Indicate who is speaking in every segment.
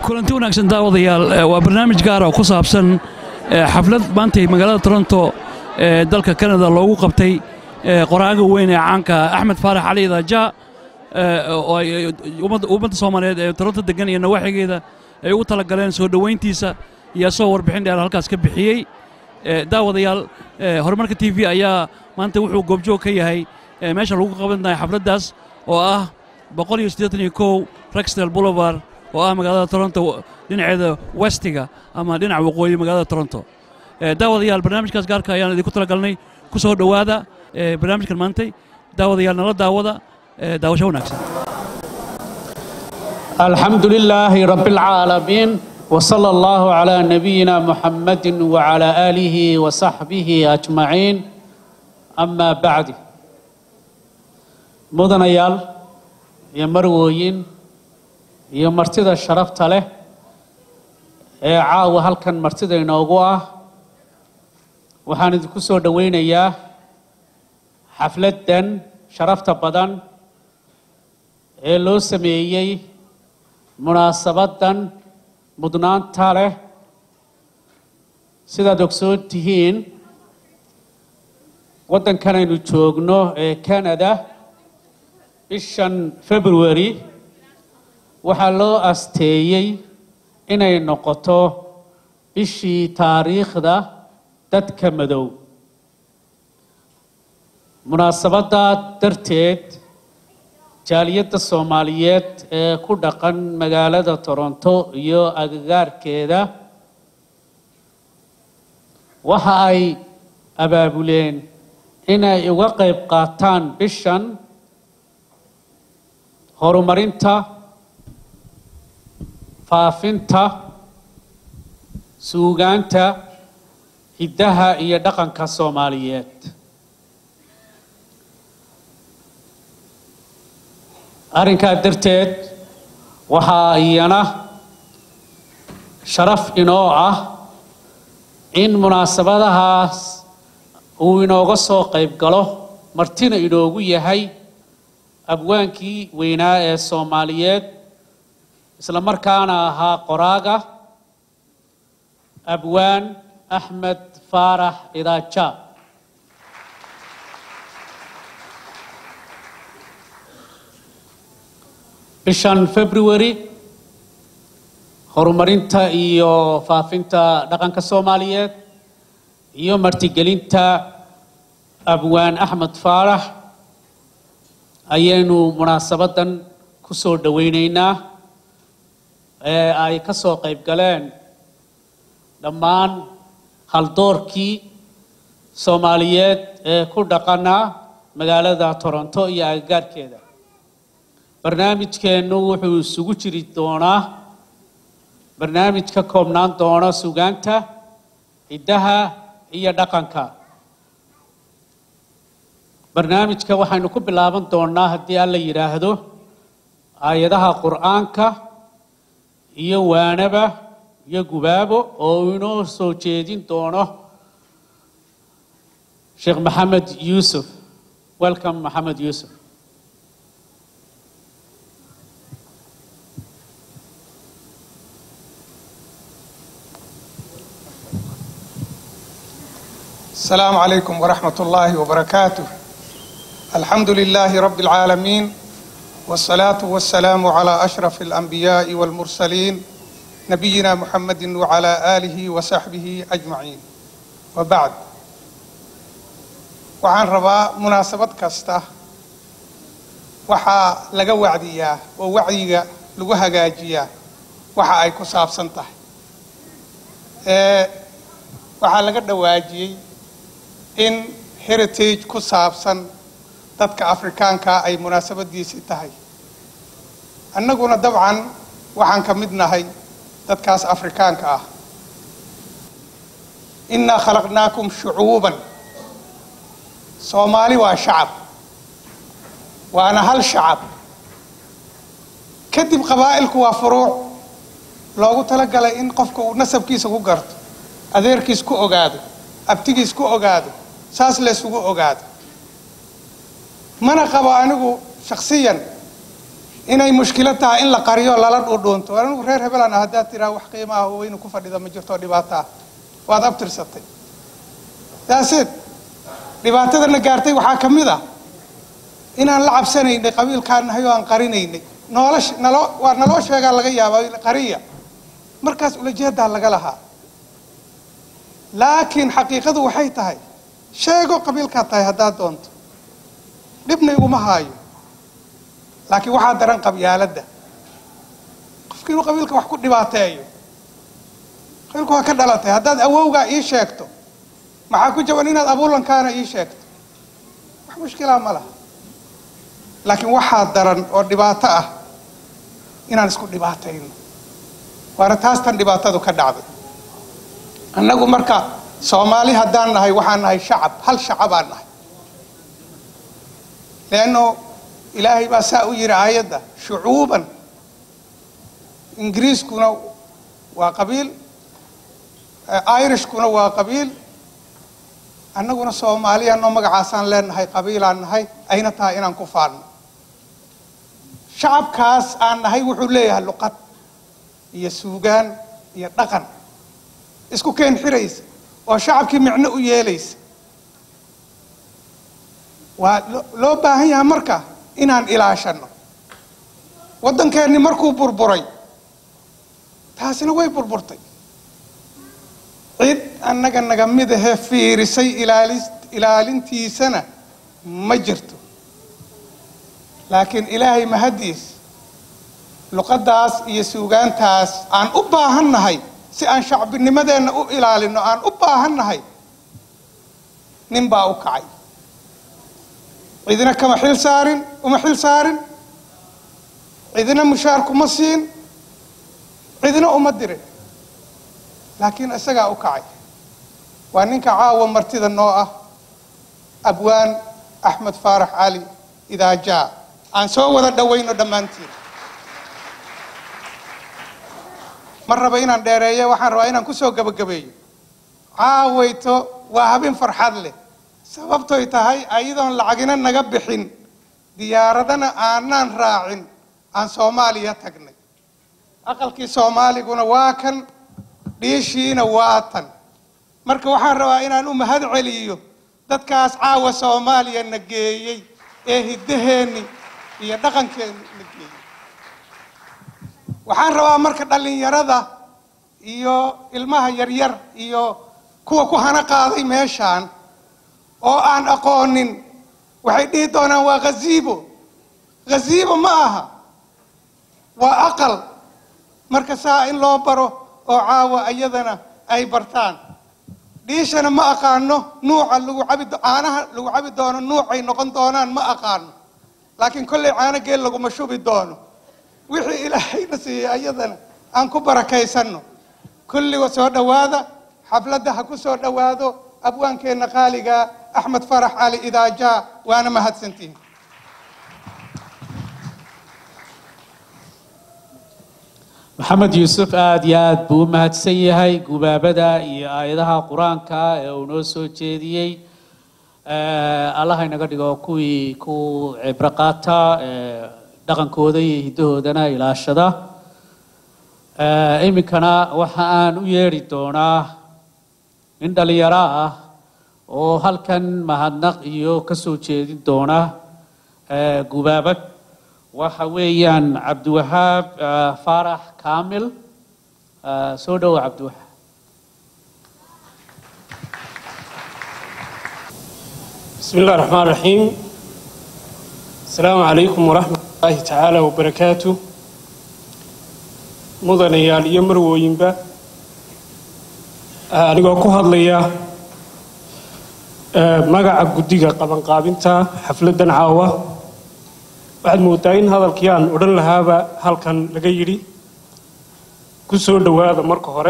Speaker 1: kulanti wanaagsan daawadayaal waa barnaamij gaara oo ku saabsan xaflad maantay magaalada toronto ee dalka kanada loogu qabtay qoraaga weyn ee caanka axmed faarax cali daaja oo ummadda soomaaliyeed ee toronto degan iyo nawaaxigeeda ay ugu talagaleen soo dhowayntiisa iyo asagoo warbixin dheer halkaas ka bixiyey daawadayaal horumarka t v ayaa maanta wuxuu goobjoog ka yahay meesha lagu qabanaya xafladdaas oo ah rexdale boulevard oo ah magaalada toronto dhinaceeda westiga ama dhinaca waqooyi magaalada toronto daawadayaal barnaamijkaas gaarka ayaan idinku talagalnay ku soo dhowaada barnaamijkan maantay daawadayaal nala daawada daawasho wanaagsan
Speaker 2: الحمد لله رب العالمين وصلى الله على نبينا محمد وعلى آله وصحبه أجمعين أما بعد مدنيال يا مرويين يا مرتدى الشرفت له ee caawa halkan martida inoogu ah waxaan idinku soo dhowaynayaa xafladdan sharafta badan ee loo sameeyey munaasabaddan mudnaanta leh sidaad ogsoon tihiin waddankan aynu joogno ee canada bishan february waxaa loo asteeyey inay noqoto bishii taariikhda dadka madow munaasabaddaa darteed jaaliyadda soomaaliyeed ee ku dhaqan magaalada toronto iyo agagaarkeeda waxa ay abaabuleen inay uga qayb qaataan bishan horumarinta faafinta suugaanta hiddaha iyo dhaqanka soomaaliyeed arrinkaa darteed waxaa iyana sharaf inoo ah in munaasabadahaas uu inooga soo qayb galo martina inoogu yahay abwaankii weynaa ee soomaaliyeed isla markaana ahaa qoraaga abwaan axmed faarax idaaja bishan february horumarinta iyo faafinta dhaqanka soomaaliyeed iyo martigelinta abwaan axmed faarax ayaynu munaasabaddan ku soo dhowaynaynaa ee ay ka soo qayb galeen dhammaan haldoorkii soomaaliyeed ee ku dhaqana magaalada toronto iyo agagaarkeeda barnaamijkeennu wuxuu isugu jiri doonaa barnaamij ka koobnaan doona sugaanta hiddaha iyo dhaqanka barnaamijka waxaynu ku bilaaban doonaa haddii alla yidhaahdo aayadaha qur'aanka iyo waanaba iyo gubaabo oo inoo soo jeedin doono sheekh maxamed yuusuf welcome maxamed yuusuf
Speaker 3: السلام عليكم ورحمة الله وبركاته الحمد لله رب العالمين والصلاة والسلام على أشرف الأنبياء والمرسلين نبينا محمد وعلى آله وصحبه أجمعين وبعد waxaan rabaa munaasabad kasta waxaa laga wacdiyaa oo wacyiga lagu hagaajiyaa waxa ay ku saabsan tahay waxaa laga dhawaajiyey in heritage ku saabsan dadka afrikaanka ay munaasabadiisii tahay annaguna dabcan waxaan ka mid nahay dadkaas afrikaanka ah innaa khalaqnaakum shucuuban soomaali waa shacab waana hal shacab kadib qabaa'ilku waa furuuc loogu talagalay in qofka uu nasabkiisa ku garto adeerkiis ku ogaado abtigiis ku ogaado saas laysugu ogaado mana qabo anigu shakhsiyan inay mushkilo tahay in la qariyo lala dhuudhuunto anigu reer hebelan ah haddaad tiraa wax qiimo ah oo weynu ku fadhida ma jirto dhibaato ah waad abtirsatay daaseed dhibaatadana gaartay waxaa ka mid ah inaan la cabsanaynay qabiilkaan nahay oo aan qarinaynay noolash naloo waa naloo sheegaa laga yaabaa qariya markaas ulajeedaa laga lahaa laakiin xaqiiqadu waxay tahay sheego qabiilkaad tahay haddaad doonto dhibna iguma haayo laakiin waxaa daran qabyaaladda qofki inuu qabiilka wax ku dhibaateeyo qabiilku waa ka dhalatay haddaad awowgaa ii sheegto maxaa ku jaban inaad abuulankaana ii sheegto wax mushkilaa ma laha laakiin waxaa daran oo dhibaato ah inaan isku dhibaatayno waana taastan dhibaatadu ka dhacday annagu marka soomaali haddaan nahay waxaan nahay shacab hal shacabaan nahay leanno ilaahay baa saa u yidhi aayadda shucuuban ingiriiskuna waa qabiil irishkuna waa qabiil annaguna soomaaliyanoo magacaasaan leenahay qabiilaan nahay ayna tahay inaan ku faanno shacabkaas aan nahay wuxuu leeyahay luqad iyo suugaan iyo dhaqan isku keen xiraysa oo shacabkii micno u yeelaysa waa loo baahan yahay marka inaan ilaashanno waddankeenni markuu burburay taasina way burburtay cid annaga naga mid ahee fiirisay ilaali ilaalintiisana ma jirto laakiin ilaahay mahaddiis luqaddaas iyo suugaantaas aan u baahan nahay si aan shacbinimadeenna u ilaalinno aan u baahan nahay nin baa u kacay cidina kama xil saarin uma xil saarin cidina mushaar kuma siin cidina uma dirin laakiin isagaa u kacay waa ninka caawa martida noo ah abwaan axmed faarax cali idaajaa aan soo wada dhowayno dhammaantiin ma raba inaan dheereeyo waxaan rabaa inaan kusoo gebagabeeyo caawayto waa habin farxad leh sababtoy tahay ayadoon lacagina naga bixin diyaaradana aanaan raacin aan soomaaliya tagnay aqalkii soomaaliguna waa kan dhiishiina waa tan marka waxaan rabaa inaan u mahad celiyo dadkaas caawa soomaaliya na geeyey ee hiddaheenni iyo dhaqankeenni na geeyey waxaan rabaa marka dhallinyarada iyo ilmaha yaryar iyo kuwa ku hana qaaday meeshaan oo aan aqoonin waxay dhihi doonaan waa ghaziibo ghaziibo ma aha waa aqal marka saa in loo baro oo caawa iyadana ay bartaan dhiishana ma aqaano nuuca lagu cabi caanaha lagu cabi doono nuucay noqon doonaan ma aqaano laakiin kollay caano geel laguma shubi doono wixii ilaahayna siiyey iyadana aan ku barakaysanno kulliga soo dhowaada xafladda ha ku soo dhowaado abwaankeenna qaaliga axmed farax cali idaajaa waana mahadsantihin
Speaker 2: maxamed yuusuf aada iyo aada buu u mahadsan yahay gubaabada iyo aayadaha qur-aanka ee uu noo soo jeediyey allaha inaga dhigo kuwii ku cibro qaata dhaqankooda iyo hiddahoodana ilaashada iminkana waxa aan u yeedhi doonaa nin dhalinyaro ah oo halkan mahadnaq iyo ka soo jeedin doona gubaabad waxa weeyaan cabdiwahaab faarax kaamil soo dhowo cabdiwahaab
Speaker 4: بسم الله الرحمن الرحيم السلام عليكم ورحمة الله تعالى وبركاته mudanayaal iyo marwooyinba anigoo ku hadlaya magaca guddiga qabanqaabinta xafladdan caawa waxaad moodaa in hadalkii aan odhan lahaaba halkan laga yidhi ku soo dhowaada marka hore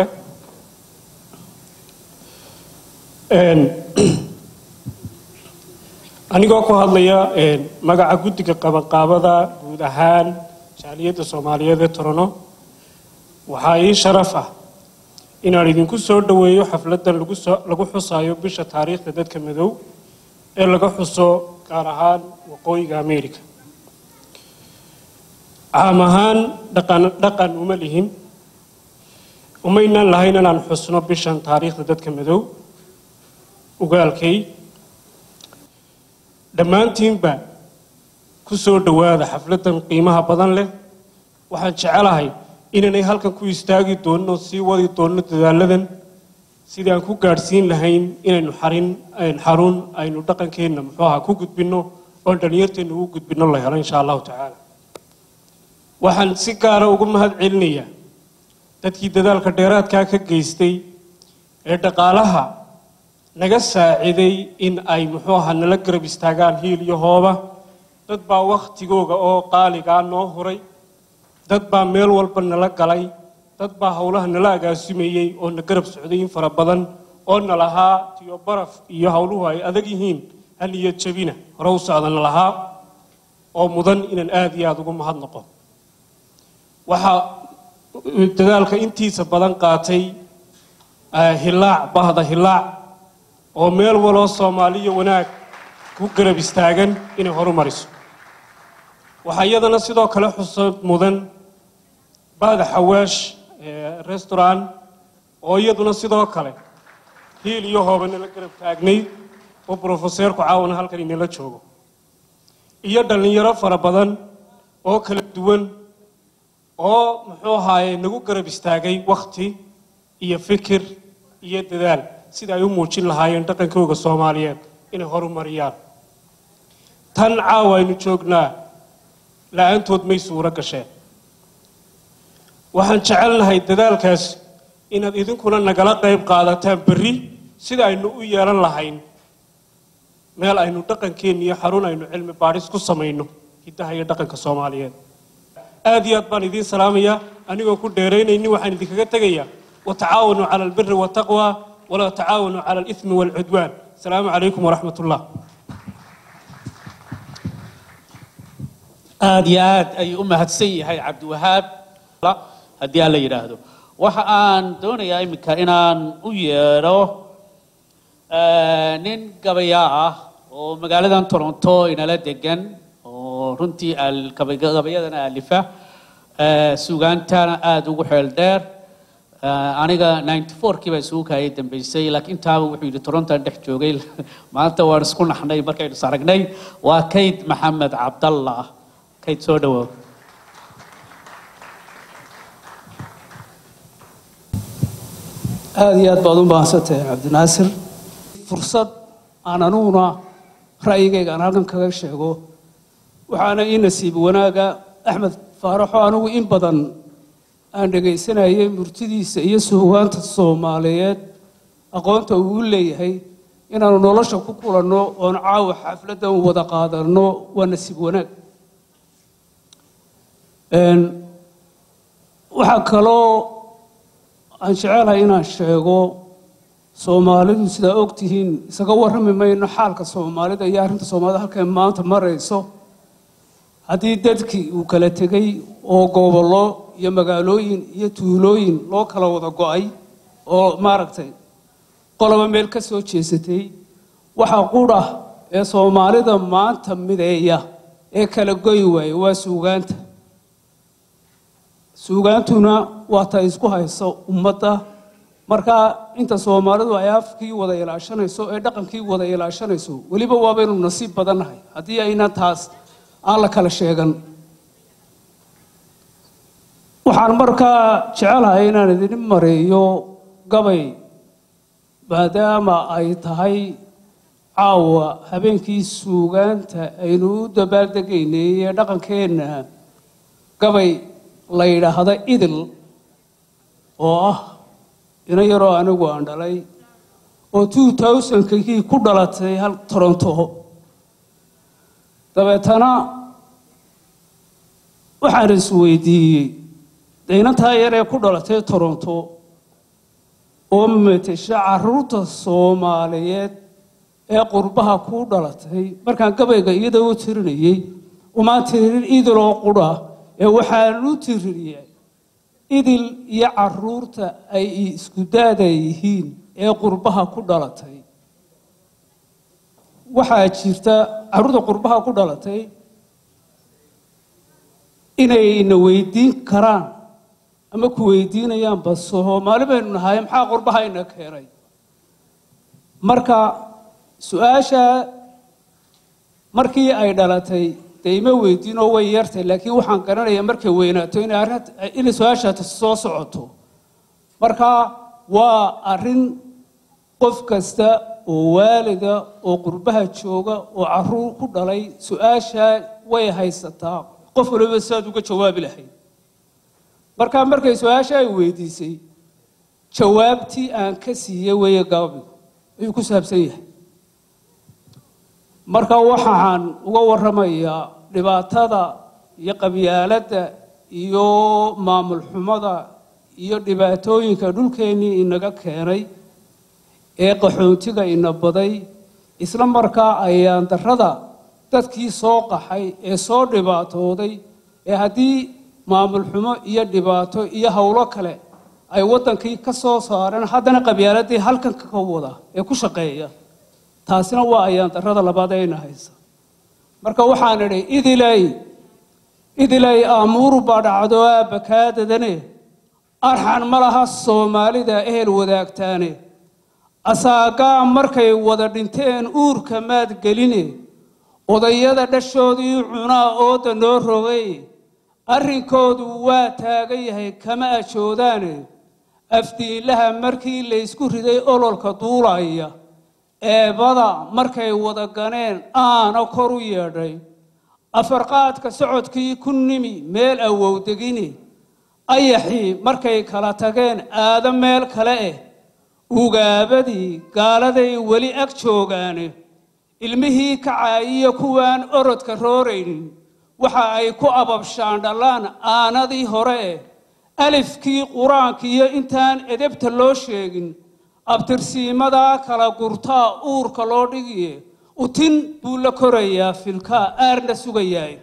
Speaker 4: anigoo ku hadlaya magaca guddiga qabanqaabada guud ahaan jaaliyadda soomaaliyeed ee torono waxaa ii sharaf ah inaan idinku soo dhoweeyo xafladdan lagu soo lagu xusaayo bisha taariikhda dadka madow ee laga xuso gaar ahaan waqooyiga america caam ahaan dhaqan dhaqan uma lihin umaynaan lahayn inaan xusno bishan taariikhda dadka madow ugaalkay dhammaantiinba ku soo dhowaada xafladdan qiimaha badan leh waxaan jecelahay inaanay halkan ku istaagi doonin oo sii wadi doonno dadaaladan sidii aan ku gaadhsiin lahayn inaynu xarin xarun aynu dhaqankeenna muxuu ahaa ku gudbinno oon dhallinyarteenna ugu gudbinno la helo insha allahu tacaala waxaan si gaara ugu mahad celinayaa dadkii dadaalka dheeraadkaa ka geystay ee dhaqaalaha naga saaciday in ay muxuu ahaa nala garab istaagaan hiil iyo hooba dad baa wakhtigooga oo qaaligaa noo huray dad baa meel walba nala galay dad baa howlaha nala agaasimayey oo na garab socday in fara badan oo na lahaa tiyo baraf iyo howluhu ay adag yihiin hal iyo jabina hore u socdana lahaa oo mudan inaan aada iyo aada ugu mahadnaqo waxaa dadaalka intiisa badan qaatay hilaac bahda hilaac oo meel waloo soomaaliya wanaag ku garab istaagan inay horumariso waxaa iyadana sidoo kale xusad mudan bahda xawaash restaurant oo iyaduna sidoo kale hiil iyo hooba nala garab taagnay oo brofeseerku caawana halkan inala joogo iyo dhallinyaro fara badan oo kala duwan oo muxuu ahaaye nagu garab istaagay wakhti iyo fikir iyo dadaal sida ay u muujin lahaayeen dhaqankooga soomaaliyeed inay horumariyaan tan caawa aynu joognaa la-aantood may suuro gasheen waxaan jecelnahay dadaalkaas inaad idinkuna nagala qayb qaadataan berri sida aynu u yeelan lahayn meel aynu dhaqankeenna iyo xarun aynu cilmi baadhis ku samayno hiddaha iyo dhaqanka soomaaliyeed aad iyo aad baan idiin salaamayaa anigoo ku dheeraynaynin waxaan idinkaga tegayaa watacaawanuu cala albiri waataqwa walaa tacaawanuu cala alithmi waalcudwaan asalaamu calaykum waraxmat ullah
Speaker 2: aad iyo aad ayuu u mahadsan yahay cabdiwahaab haddii aan la yidhaahdo waxa aan doonayaa iminka inaan u yeedho nin gabayaa ah oo magaaladan toronto inala degan oo runtii gabayadana alifa sugaantana aada ugu xeel dheer aniga ninety fourkii baa isugu kaayay dambeysay laakiin intaaba wuxuu yidhi torontan dhex joogay maanta waan isku naxnay markaynu saragnay waa kayd maxamed cabdallah kayd soo dhawow
Speaker 5: aada iyo aad baad u mahadsantahay cabdinaasir fursad aan aniguna ra'yigayga aan halkan kaga sheego waxaana ii nasiib wanaaga axmed faaraxo anigu in badan aan dhegaysanayay murtidiisa iyo suugaanta soomaaliyeed aqoonta uu u leeyahay inaanu nolosha ku kulanno oon caawa xafladdan wada qaadanno waa nasiib wanaag waxaa kaloo aan jecelahay inaan sheego soomaalidu sidaa og tihiin isaga warrami mayno xaalka soomaalida iyo arrinta soomaalida halkay maanta marayso haddii dadkii uu kala tegey oo gobollo iyo magaalooyin iyo tuulooyin loo kala wada go-ay oo maaragtay qoloba meel ka soo jeesatay waxa qudha ee soomaalida maanta mideeya ee kala goy waaya waa suugaanta suugaantuna waa ta isku hayso ummadda markaa inta soomaalidu ay afkii wada ilaashanayso ee dhaqankii wada ilaashanayso weliba waabaynu nasiib badannahay haddii ayna taas aan la kala sheegan waxaan markaa jecelahay inaan idin mareeyo gabay maadaama ay tahay caawa habeenkii suugaanta aynu u dabaaldegaynay ee dhaqankeenna gabay la yidhaahda idil oo ah ina yaroo anigu aan dhalay oo two thousandkii ku dhalatay hal toronto dabeetana waxaan isweydiiyey daynantaa yar ee ku dhalatay toronto oo matesha caruurta soomaaliyeed ee qurbaha ku dhalatay markaan gabayga iyada u tirinayey umaan tirin idiloo qudha ee waxaan u tiriniyay idil iyo caruurta ay isku daada yihiin ee qurbaha ku dhalatay waxaa jirta caruurta qurbaha ku dhalatay inay na weydiin karaan ama ku weydiinayaanba soomaali baynu nahay maxaa qurbaha ina keenay marka su-aasha markii ay dhalatay dee ima weydiinoo way yartay laakiin waxaan garanayaa markay weynaato inay arrin inay su-aashaasi soo socoto marka waa arrin qof kasta oo waalida oo qurbaha jooga oo caruur ku dhalay su-aasha way haysataa qof waliba saad uga jawaabi lahayd marka markay su-aasha ay weydiisay jawaabtii aan ka siiyey weeye gaabigu ayuu ku saabsan yahay marka waxaan uga warramayaa dhibaatada iyo qabyaaladda iyo maamul xumada iyo dhibaatooyinka dhulkeennii inaga keenay ee qaxoontiga ina baday isla markaa ayaan darrada dadkii soo qaxay ee soo dhibaatooday ee haddii maamul xumo iyo dhibaato iyo howlo kale ay waddankii ka soo saareen haddana qabyaaladii halkanka ka wada ee ku shaqeeya taasina waa ayaan darrada labaad ee ina haysa marka waxaan idhi idilay idilay aamuuru baa dhacdo aabakaadadane arxan ma laha soomaalida ehel wadaagtaane asaagaa markay wada dhinteen uurka maad geline odayada dhashoodii cunaa ooda noo rogay arrinkoodu waa taagan yahay kama ajoodaane afdiinlaha markii laysku riday ololka duulaya eebada markay wada ganeen aana kor u yeedhay afarqaadka socodkii ku nimi meel awowdegine ayaxii markay kala tageen aado meel kale eh ugaabadii gaaladay weli ag joogaane ilmihii kacaayiyo kuwaan orodka rooraynin waxa ay ku ababshaan dhallaan aanadii hore eh alifkii qur-aankiiyo intaan edebta loo sheegin abtirsiimadaa kala gurtaa uurka loo dhigiye utin buu la korayaa filkaa aarna sugayaay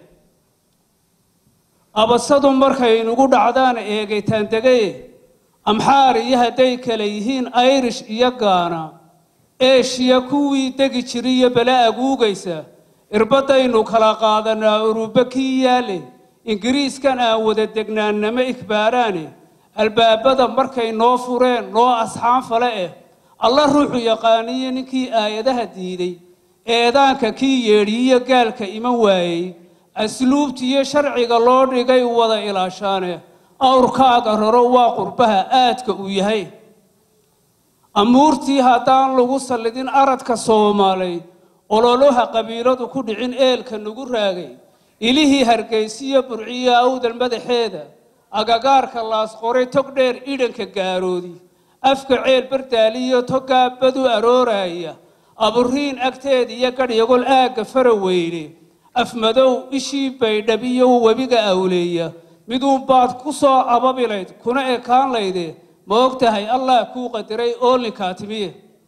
Speaker 5: abasadu markay inugu dhacdaan eegaytaan degaye amxaar iyo hadday kale yihiin irish iyo gaana eshiya kuwii degi jiriyo bele aguugaysa irbadaynu kala qaadanaa uruba kii yaale ingiriiskan aan wada degnaannama ikbaaraane albaabada markay noo fureen noo asxaan fale eh alla ruuxu yaqaaniyo ninkii aayadaha diiday eedaanka kii yeedhiyiyo gaalka iman waayey asluubtiiyo sharciga loo dhigay wada ilaashaane awrkaaga raro waa qurbaha aadka uu yahay amuurtii haddaan lagu sallidin aradka soomaalay ololaha qabiiladu ku dhicin eelka nagu raagay ilihii hargaysiyo burciyo awdal madaxeeda agagaarka laasqoray tog dheer idhanka gaaroodi afka ceel bardaaliyo togaa badu arooraya aburiin agteeda iyo gadhyagol aagga faraweyne afmadow ishii baydhab iyo webiga awleeya miduunbaad ku soo ababilayd kuna ekaan layde ma og tahay allah kuu qadiray oolinkaa timiye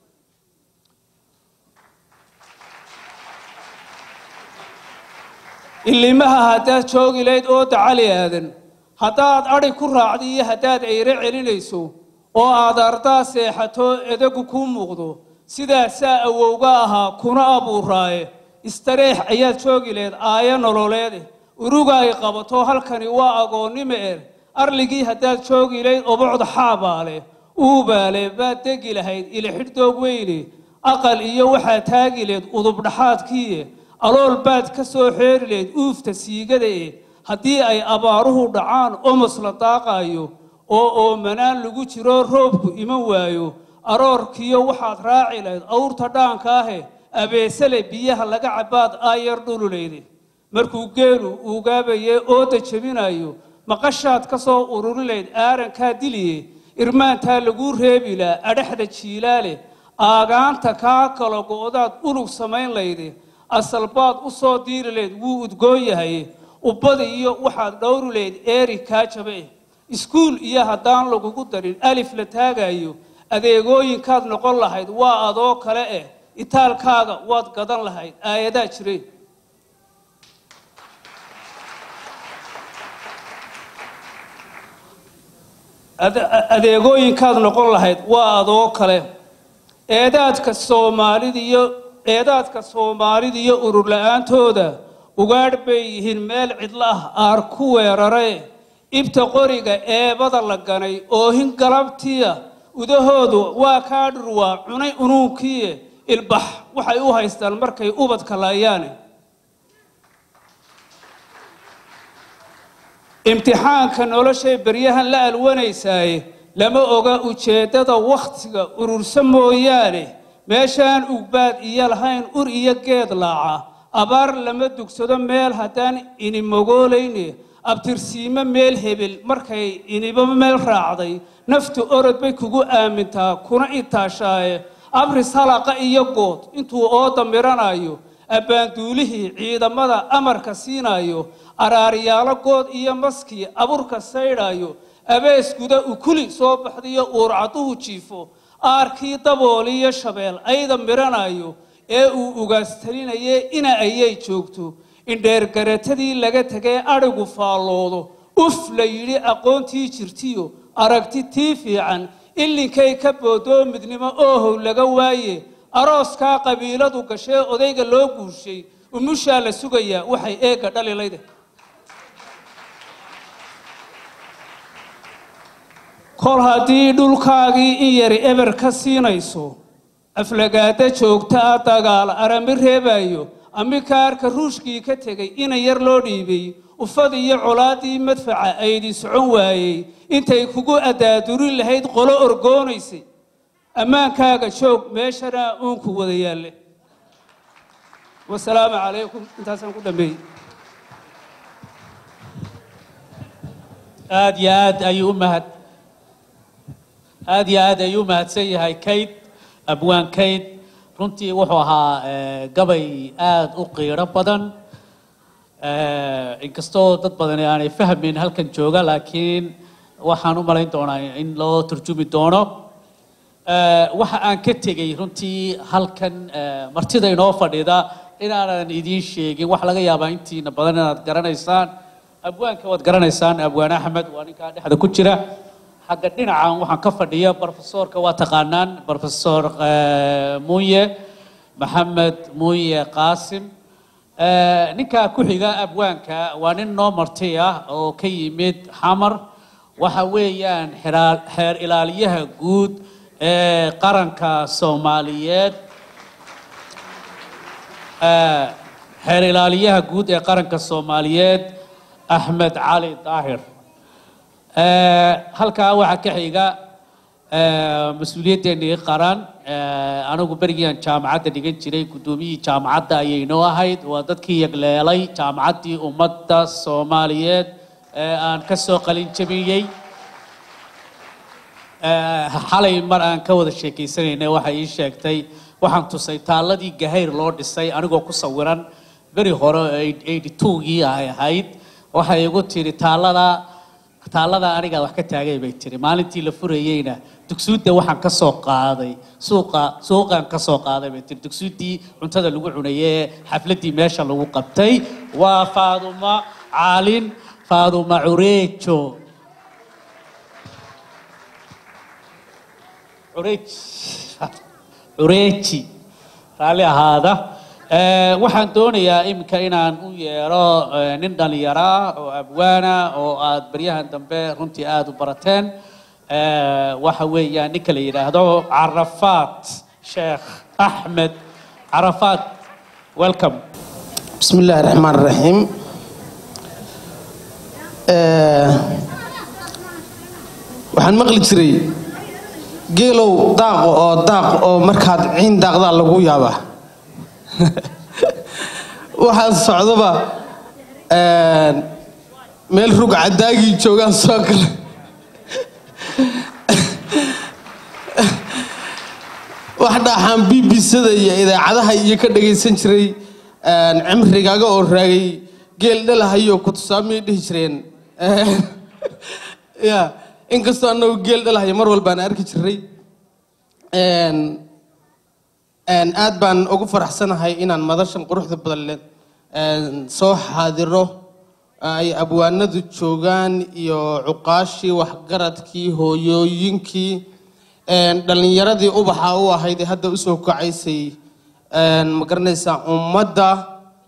Speaker 5: ilimaha haddaad joogi layd ooda cali aadan haddaad adhi ku raacda iyo haddaad ceyre celinayso oo aad ardaa seexato edagu kuu muuqdo sidaasaa awowga ahaa kuna abuuraaye istareex ayaad joogi layd aayo nololeede uruga ay qabato halkani waa agoonnimo er arligii haddaad joogi layd obocda xaabaale uubaale baad degi lahayd ilixidhdoog weyne aqal iyo waxaad taagi layd udubdhaxaadkiiye alool baad ka soo xeeri layd uufta siigada e haddii ay abaaruhu dhacaan omos la daaqaayo oo oomanaan lagu jiro roobku iman waayo aroorkiyo waxaad raaci layd awrta dhaanka ahe abeesale biyaha laga cabaad aayar dhululayde markuu geelu uugaabaye ooda jebinayo maqashaad ka soo ururin layd aarankaa diliye irmaantaa laguu reebilaa adhaxda jiilaale aagaanta kaa kala go'daad ulug samayn layde asalbaad u soo diiri layd wuu udgoon yahay ubbada iyo waxaad dhowri layd eeri kaa jabe iskuul iyo haddaan lagugu darin alif la taagayo adeegooyinkaad noqon lahayd waa adoo kale eh itaalkaaga waad gadan lahayd aayadaa jire adeegooyinkaad noqon lahayd waa adoo kale eedaadka soomaalida iyo eedaadka soomaalida iyo urur la-aantooda ugaadh bay yihiin meel cidlo ah aar ku weerare ibta qoriga eebada la ganay oohin galabtiya udahoodu waa kaa dhurwaa cunay unuunkiiye ilbax waxay u haystaan markay ubadka laayaane imtixaanka noloshay beryahan la alwanaysaaye lama oga ujeeddada wakhtiga urursa mooyaane meeshaan ugbaad iyo lahayn ur iyo geed laaca abaar lama dugsado meel haddaan ini mogoolayne abtirsiimo meel hebel markay iniba meel raacday naftu orod bay kugu aamintaa kuna itaashaaye abris halaqa iyo good intuu ooda miranayo abbaanduulihii ciidamada amarka siinayo araaryaalo good iyo maskii aburka saydhaayo abeesguda ukuli soo baxdayo uurcaduhu jiifo aarkii dabooliyo shabeel ayda miranayo ee uu ugaastalinaye ina ayay joogto indheergaratadii laga tegay adhigu faalloodo uf la yidhi aqoontii jirtiyo aragti tii fiican illinkay ka boodoo midnimo oohow laga waaye arooskaa qabiiladu gashee odayga loo guushay umushaa la sugayaa waxay eegga dhalilayde kol haddii dhulkaagii in yari eber ka siinayso aflagaada joogta ah dagaal arami reebayo amikaarka ruushkii ka tegay ina yar loo dhiibay ufad iyo colaadii madfaca aydi socon waayey intay kugu adaadurin lahayd qolo orgoonaysay ammaankaaga joog meeshana uunku wada yaalle wasalaamu calaykum intaasaan ku dhammeeyey
Speaker 2: aad iyo aad ayuu u mahad aad iyo aad ayuu u mahadsan yahay kayd abwaan kayd runtii wuxuu ahaa eh, gabay aad u qiiro badan Eh, inkastoo dad badani aanay fahmin halkan jooga laakiin waxaan u malayn doonaa in loo turjumi doono Eh, waxa aan ka tegey runtii halkan eh, martida inoo fadhida inaanan idiin sheegin waxa laga yaabaa intiina badan inaad garanaysaan abwaanka waad garanaysaan abwaan axmed waa ninkaa dhexda ku jira xagga dhinacan waxaan ka fadhiya brofesorka waa taqaanaan brofesor eh, muuye maxamed muuye qaasim Eh, ninkaa ku xiga abwaanka waa nin noo marti ah oo ka yimid xamar waxa weeyaan xeraa- xeer ilaaliyaha guud ee qaranka soomaaliyeed Eh, xeer ilaaliyaha guud ee qaranka soomaaliyeed axmed cali daahir Eh, halkaa waxaa ka xiga eh, mas-uuliyaddeenii qaran eh, anigu berigiiaan jaamacadda dhigan jiray guddoomiyihii jaamacadda ayay noo ahayd waa dadkii yagleelay jaamacaddii ummadda soomaaliyeed ee aan ka soo qalin jabiyey Eh, xalay mar aan ka wada sheekaysanaynay waxay ii sheegtay waxaan tusay taalladii gahayr loo dhisay anigoo ku sawiran beri hore oo eighty two-gii ay ahayd waxay igu tiri taallada taallada anigaa wax ka taagay bay tiri maalintii la furayeyna dugsuudda waxaan ka soo qaaday suuqa suuqaan ka soo qaaday bay tiri dugsuuddii cuntada lagu cunayay ee xafladdii meesha lagu qabtay waa faaduma caalin faaduma cureejo cureej cureeji raalli ahaada Eh, waxaan doonayaa iminka inaan u yeero eh, nin dhallinyara oo abwaana oo aad baryahan dambe runtii aada u barateen Eh, waxa weeyaan ninka la yidhaahdo carafaat sheekh axmed carafaat welcome
Speaker 6: بسم الله الرحمن الرحيم آه، waxaan maqli jiray geelow daaqo oo daaq oo markaad ciin daaqdaa lagu yaabaa waxaan socdoba ah, meel rug cadaagii joogaan soo kale wax dhaaxaan b b c-da iyo idaacadaha iyo ka dhagaysan jiray een, cimrigaaga oo raagay geel dhalahayo ku tusaamiyay dhihi jireen Een, ya inkastoo annagu geel dhalahayo mar walbaan arki jiray Een, een, aad baan ugu faraxsanahay inaan madashan quruxda badan leh een, soo xaadiro ay abwaanadu joogaan iyo cuqaashii waxgaradkii hooyooyinkii een, dhallinyaradii ubaxa u ahayd ee hadda usoo kacaysay een, ma garanaysaa ummadda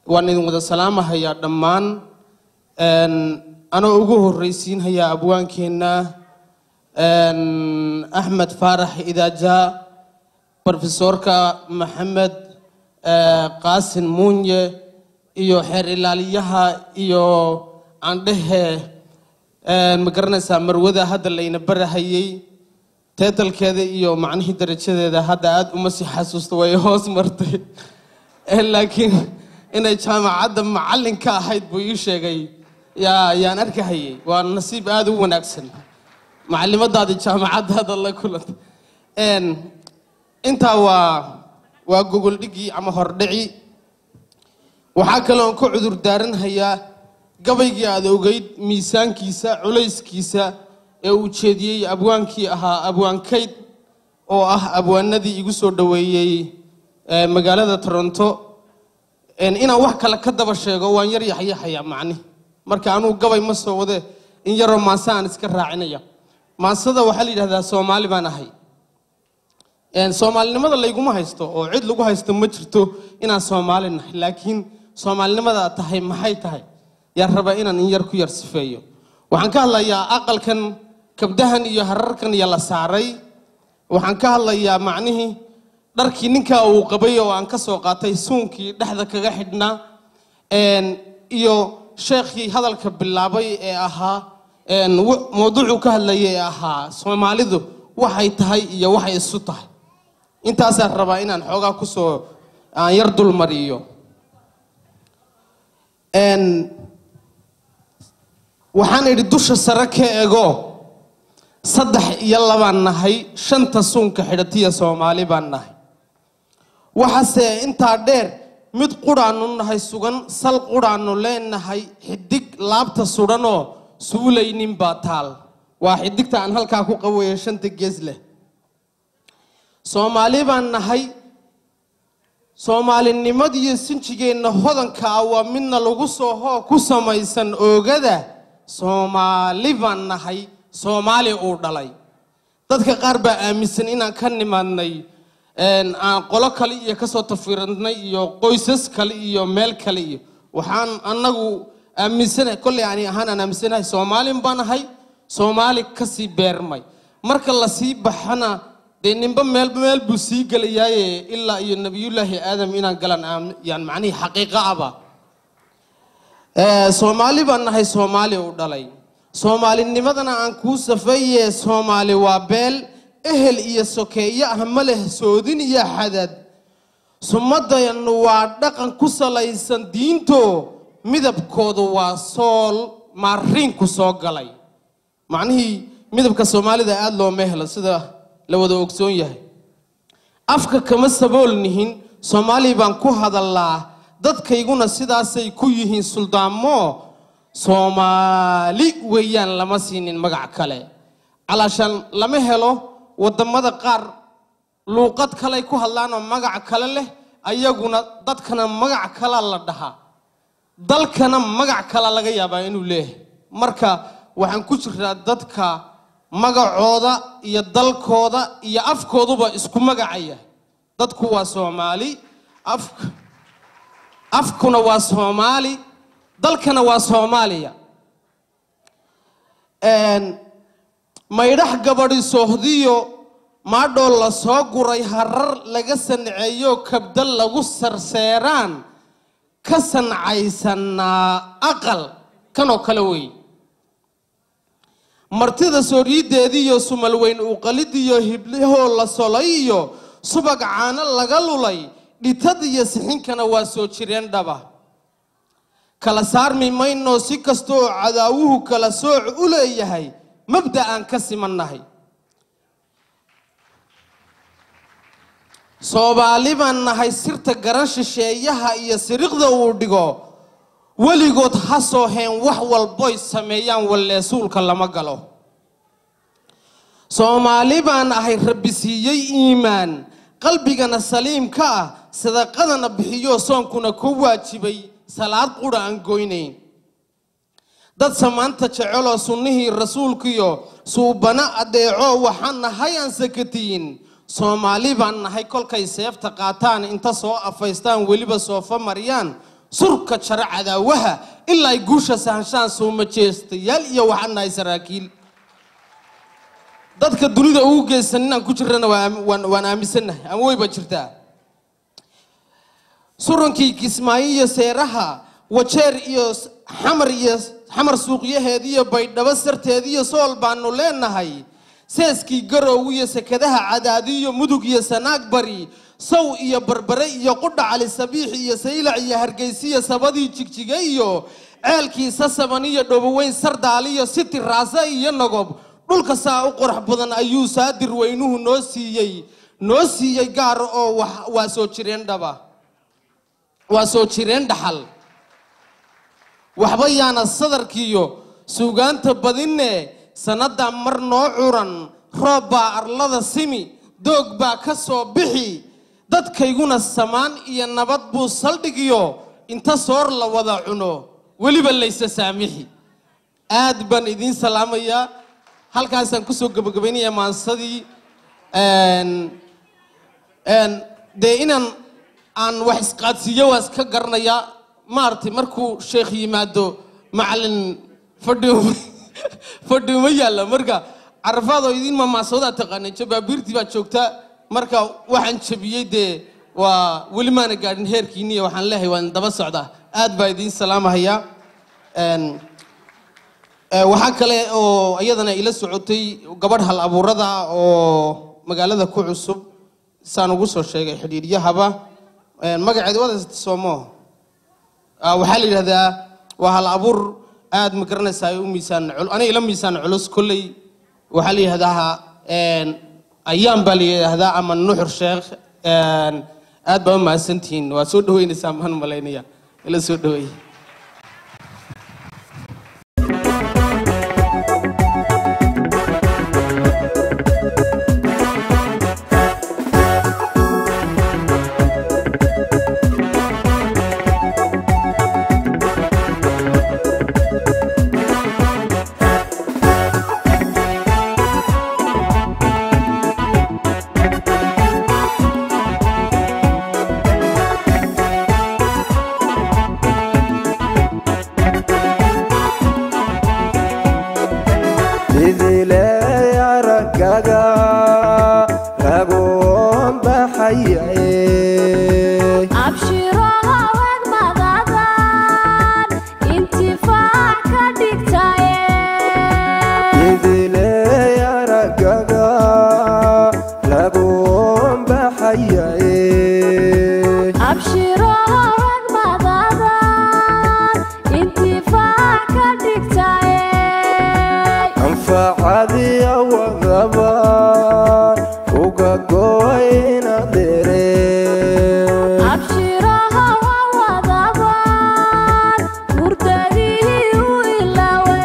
Speaker 6: waan idin wada salaamahayaa dhammaan Een, anoo ugu horreysiinhayaa abwaankeenna een, axmed faarax idaaja brofesorka maxamed eh, qaasin muunye iyo xeer ilaaliyaha iyo aandhehe een, ma garanaysaa marwada hadda layna barahayey teetalkeeda iyo macnihii darajadeeda hadda aada uma sii xasuusto way hoos martay Eh, laakiin inay jaamacadda macallin ka ahayd buu ii sheegay yaa yaan arkahayay waa nasiib aada u wanaagsan macallimadaadii jaamacaddaada la kulanta Een, intaa waa waa gogoldhigii ama hordhici waxaa kaloon ka cudur daaranhayaa gabaygii aada ogeyd miisaankiisa culayskiisa ee uu jeediyey abwaankii ahaa abwaankayd oo ah abwaanadii igu soo dhoweeyey ee magaalada toronto Een, inaan wax kale ka daba sheego waan yar yaxyaxayaa macni marka anugu gabay ma soo wade in yaroo maase aan iska raacinaya maasada waxaa la yidhahdaa soomaali baan ahay Een, soomaalinimada layguma haysto oo cid lagu haysto ma jirto inaan soomaali nahay laakiin soomaalinimada aad tahay maxay tahay yaa raba inaan in yar ku yar sifeeyo waxaan ka hadlayaa aqalkan kabdahan iyo hararkan iyo la saaray waxaan ka hadlayaa macnihii dharkii ninkaa uu qabay oo aan ka soo qaatay suunkii dhexda kaga xidhnaa Een, iyo sheekhii hadalka bilaabay ee ahaa een, wu- mawduucuu ka hadlayay ee ahaa soomaalidu waxay tahay iyo waxay isu tahay intaasaan rabaa inaan xoogaa kusoo aan yar dulmariyo Een, waxaan idhi dusha sare ka ego saddex iyo labaan nahay shanta suunka xidhatiya soomaali baan nahay waxaase intaa dheer mid qudhaannu nahay sugan sal qudhaannu leenahay xidig laabta sudhanoo suulaynin baa taal waa xidigta aan halkaa ku qabayo shanta gees leh soomaali baan nahay soomaalinimadiyo sinjigeenna hodanka ah waa midna lagu soo hoo ku samaysan oogada soomaali baan nahay soomaali uu dhalay dadka qaar baa aaminsan inaan ka nimaadnay een, aan qolo kale iyo kasoo tafiranay iyo qoysas kale iyo meel kale iyo waxaan annagu aaminsanahay kolley ani ahaan aan aaminsanahay soomaalin baan ahay soomaali kasii beermay marka la sii baxana dee ninba meel meel buu sii gelayaaye ilaa iyo nebiyullaahi aadam inaan galan aam- yaan macnihii xaqiiqa aba Ee, soomaali baan nahay soomaali u dhalay soomaalinimadana aan kuu safeeye soomaali waa beel ehel iyo sokeeye ah ma leh soodin iyo xadad sumadayanu waa dhaqan ku salaysan diinto midabkoodu waa sool maariinku soo galay macnihii midabka soomaalida aada looma helo sida la wada ogsoon yahay afka kama sabool nihin soomaali baan ku hadallaa dadkayguna sidaasay ku yihiin suldaamo soomaali weeyaan lama siinin magac kale calaashaan lama helo wadamada qaar luuqad kaley ku hadlaanoo magac kale leh ayaguna dadkana magac kala la dhahaa dalkana magac kala laga yaabaa inuu leeyahay marka waxaan ku jiraa dadka magacooda iyo dalkooda iyo afkooduba isku magacaya dadku waa soomaali afka afkuna waa soomaali dalkana waa soomaaliya Een, maydhax gabadhi soohdiyo maadhoo la soo guray harar laga sanceeyo kabda lagu sarseeraan ka sancaysanaa aqal kanoo kale wey martida sooryideediiyo sumal weyn uqalidiyo hiblihoo la solay iyo subag caano laga lulay dhitad iyo sixinkana waa soo jireen dhaba kala saarmi mayno si kasta oo cadaawuhu kala sooc u leeyahay mabda aan ka simannahay soomaali baan nahay sirta garan shisheeyaha iyo siriqda uu dhigo weligood ha soo heen wax walboy sameeyaan walleesuulka lama galo soomaali baan ahay rabbi siiyey iimaan qalbigana saliimka ah sadaqadana bixiyo soonkuna ku waajibay salaad qudha aan goynayn dad samaanta jeceloo sunnihii rasuulkiyo suubana adeeco waxaan nahay aan sakatiyin soomaali baan nahay kolkay seefta qaataan inta soo afaystaan weliba soofa mariyaan surka jara cadaawaha ilaa ay guusha sahanshaan soo majeestayaal iyo waxaan nahay saraakiil dadka dunida ugu geysan inaan ku jirana waa- waan waan aaminsannahay ama weyba jirtaa surankii kismaayo iyo seeraha wajeer iyo s- xamar iyo xamar suuqyaheed iyo baydhabo sarteed iyo sool baanu leenahay seeskii garow iyo sekadaha cadaadi iyo mudug iyo sanaag bari sow iyo barbare iyo qudha cali sabiix iyo saylac iyo hargeysiyo sabadii jigjiga iyo ceelkii sasaban iyo dhoboweyn sardaal iyo siti raasa iyo nagob dhulka saa u qurux badan ayuu saadir weynuhu noo siiyey noo siiyey gaar oo wax- waa soo jireen dhaba waa soo jireen dhaxal waxba yaana sadarkiiyo suugaanta badinne sannadda mar noo curan roob baa arlada simi doog baa ka soo bixi dadkayguna samaan iyo nabad buu saldhigiyo inta soor la wada cuno weliba laysa saamixi aad baan idiin salaamayaa halkaasaan kusoo gebagabaynayaa maansadii Een, een, dee inaan aan wax isqaadsiiyo waa iska garanayaa maaragtay markuu sheekh yimaado macalin fadhi fadhi uma yaalla marka carafaadoo idiin mamaasadaa taqaaneen jabaabiirtii baa joogta marka waxaan jabiyey dee waa weli maana gaadhin heerkiiniya waxaan leeyahay waan daba socdaa aad baa idiin salaamahayaa Een, Ee, waxaa kale oo iyadana ila socotay gabadh hal abuurada oo magaalada ku cusub saan ugu soo sheegay xidhiiryahaba Ee, magaceeda wada soomo Ah, waxaa la yidhahdaa waa hal abuur aad ma garanaysaa u miisaan cul aniga ila miisaan culus kolley waxaa la yidhahdaa een, ayaan baa la yidhahdaa ama nuxur sheekh Een, aad baa u mahadsantihiin waa soo dhaweynaysaa maan malaynaya ila soo dhaweeye
Speaker 7: idiley aragaga lagoon baxayae
Speaker 8: abshiro haween madadan intifaac ka dhigtaye
Speaker 7: idiley aragaga lagoon baxayae
Speaker 8: abshiro haween madadan intifaac ka dhigtaye
Speaker 7: anfacadiya wadaba uga goyna dere
Speaker 8: abshiro hawa wadaban hurdadii u ilawe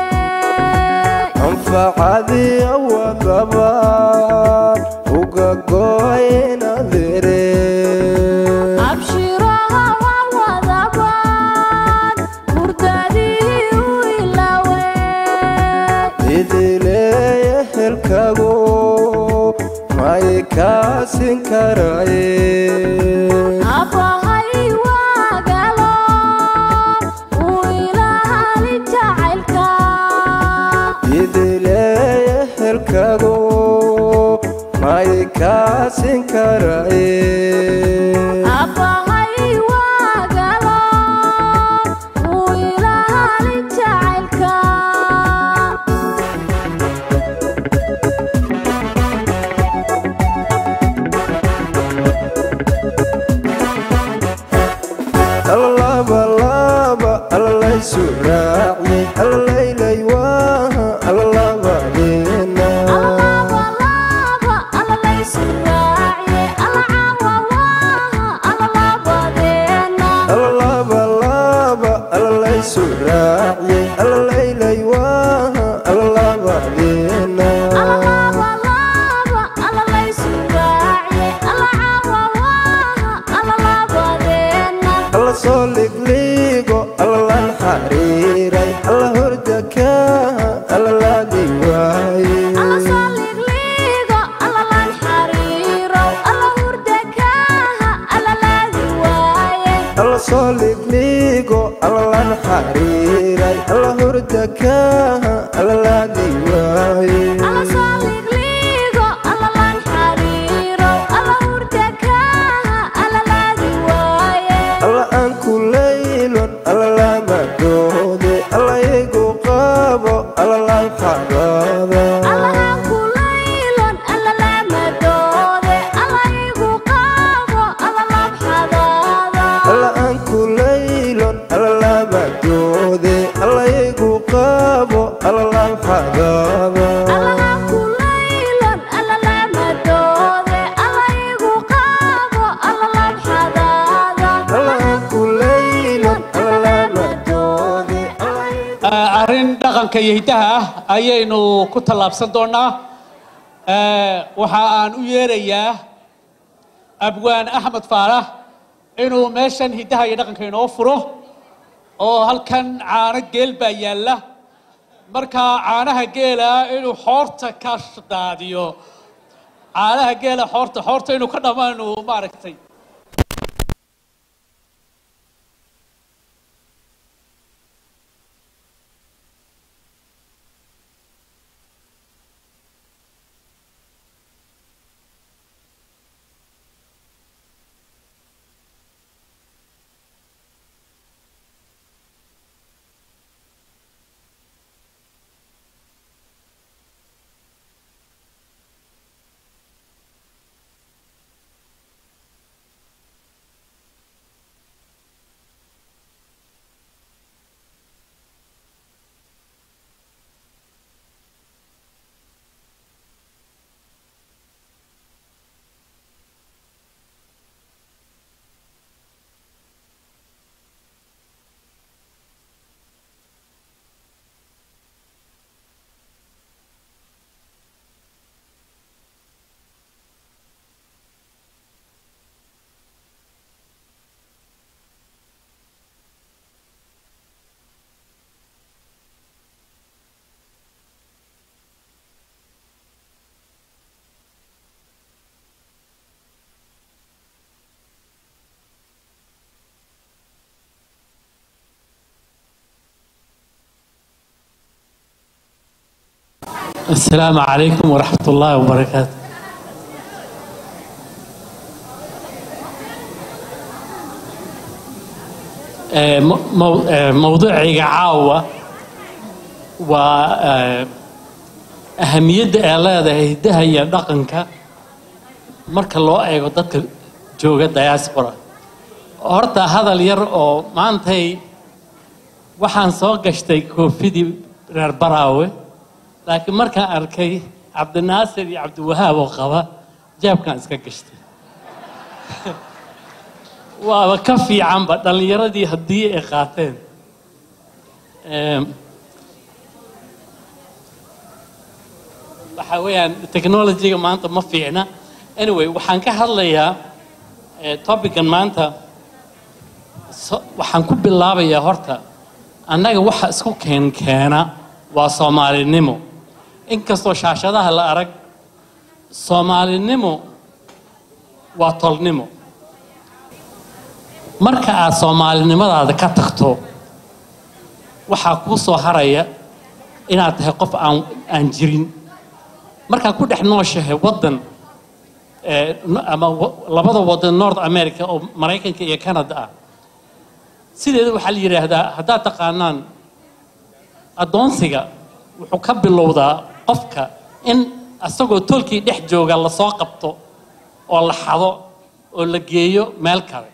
Speaker 7: anfacadiya wadaba uga goyna dere
Speaker 8: abshiro hawa wadaban hurdadii u ilawe
Speaker 7: idileeye helkago may kaasin karaye
Speaker 8: abahay waagalo uu ilaali jacaylka
Speaker 7: idileeye helkago may kaasin karaye
Speaker 8: abahay waagalo uu ilaali jacaylka
Speaker 7: allalabalaba allalaysu raaci allalaylay waaha allalabadeena
Speaker 8: alalabalaba alalaysu raaciye alacaawawaha alalabadeena
Speaker 7: allalabalaba allalaysu raaci allalaylay waaha allalabadeena
Speaker 8: alalabalaba alalaysu raaciye alacaawawaha alalabadeena
Speaker 7: alla soo ligligo allalan xariiray alla hordakaha allalaadi waaye
Speaker 8: alla soo ligliigo allalan xariirow alla hurdakaaha allalaadi waaye
Speaker 7: alla soo ligligo allalan xariiray alla hurda kaaha allalaadi waaye
Speaker 8: alla soo ligliigo alla laan xariirow alla hurda kaaha alla laadi waaye
Speaker 7: alla aan ku laylon alla lama doode alla igu qabo alla laan xaraada
Speaker 8: alla aan ku laylon alla lama doode alla igu qaabo alla labxadaada
Speaker 7: alla aan ku laylon alla lama doode alla igu qabo alla laan xaraada
Speaker 8: alla aan ku laylon alla lama doode alla igu qaabo alla labxadaada
Speaker 7: alla aan ku laylon alla lama doode alla igu
Speaker 2: Ah, arrin dhaqanka iyo hiddaha ah ayaynu ku tallaabsan doonaa Eh, waxa aan u yeerayaa abwaan axmed faarax inuu meeshan hiddaha iyo dhaqanka inoo furo oo halkan caano geel baa yaalla markaa caanaha geela inuu xoorta ka daadiyo caanaha geela xoorta xoorta inuu ka dhammaanu maaragtay السلام عليكم ورحمة الله وبركاته آه، مو- مو- آه، موضوعي عاوة وأهمية إعلادة هيدها هي دقنك marka loo eego dadka jooga diaspora horta hadal yar oo maantay waxaan soo gashtay koofidii reer baraawe laakiin markaan arkay cabdinaasir iyo cabdiwahaab oo qaba jaabkaan iska gashtay waaba ka fiicanba dhallinyaradii haddii ay qaateen Em, waxa weeyaan technologyga maanta ma fiicna anyway waxaan ka hadlayaa eh, topican maanta so- waxaan ku bilaabayaa horta annaga waxa isku keen keena waa soomaalinimo inkastoo shaashadaha la arag soomaalinimo waa tolnimo marka aad soomaalinimadaada ka tagto waxaa kuu soo haraya inaad tahay qof aan aan jirin markaad ku dhex nooshahay waddan eh, no- ama wa- labada waddan north america oo maraykanka iyo canada ah sideeda waxaa la yidhaahdaa haddaad taqaanaan addoonsiga wuxuu ka bilowdaa qofka in asagoo tolkii dhex jooga lasoo qabto oo la xado oo la geeyo meel kale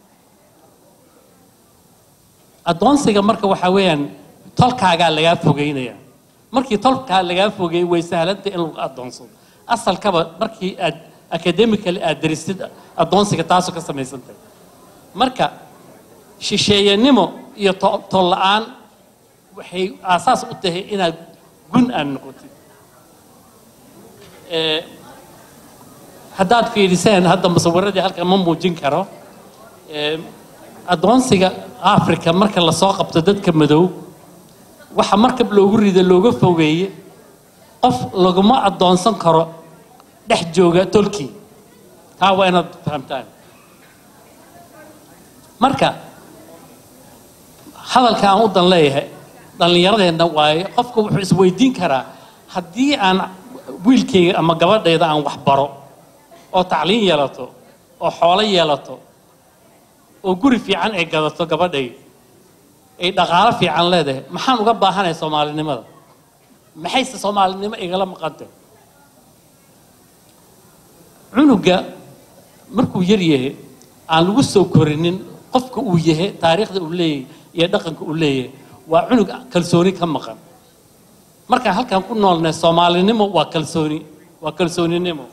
Speaker 2: addoonsiga marka waxaa weeyaan tolkaagaa lagaa fogeynaya markii tolkaa lagaa fogeeyey way sahlanta in lagu addoonsado asalkaba markii aad academically aad darisid addoonsiga taasoo ka samaysantahay marka shisheeyanimo iyo to- tol la-aan waxay aasaas u tahay inaad gun aad noqotid Eh, haddaad fiiriseen hadda musawiradii halkan ma muujin karo Eh, addoonsiga africa marka lasoo qabto dadka madow waxa markab loogu rido looga fogeeye qof laguma addoonsan karo dhex jooga tolkii taa waa inaad fahamtaan marka hadalka aan u dan leeyahay dhallinyaradeenna waaye qofka wuxuu isweydiin karaa haddii aan wiilkayga ama gabadhayda aan wax baro oo tacliin yeelato oo xoolo yeelato oo guri fiican ay gadato gabadhayda ay dhaqaalo fiican leedahay maxaan uga baahanay soomaalinimada maxayse soomaalinimo igala maqantay cunuga markuu yar yahay aan lagu soo korinin qofka uu yahay taariikhda uu leeyahay iyo dhaqanka uu leeyahay waa cunug kalsooni ka maqan markaan halkaan ku noolnay soomaalinimo waa kalsooni waa kalsooninimo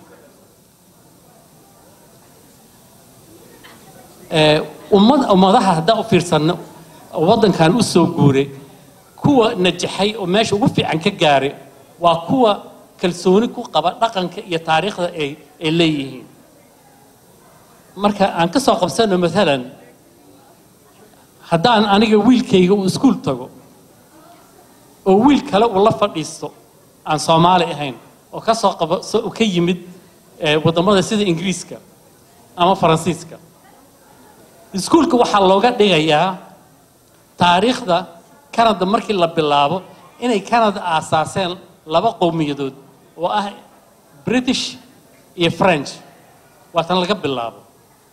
Speaker 2: Ee, ummad ummadaha haddaan u fiirsanno oo waddankan u soo guuray kuwa najaxay oo meesha ugu fiican ka gaaray waa kuwa kalsooni ku qaba dhaqanka iyo taariikhda ay ay leeyihiin marka aan ka soo qabsano maalan haddaan aniga wiilkayga uu iskuul tago oo wiil kale uu la fadhiisto aan soomaali ahayn oo ka soo qaba so- ka yimid eh, waddamada sida ingiriiska ama faransiiska iskuulka waxaa looga dhigayaa taariikhda canada markii la bilaabo inay canada aasaaseen laba qowmiyadood oo ah british iyo french waa tan laga bilaabo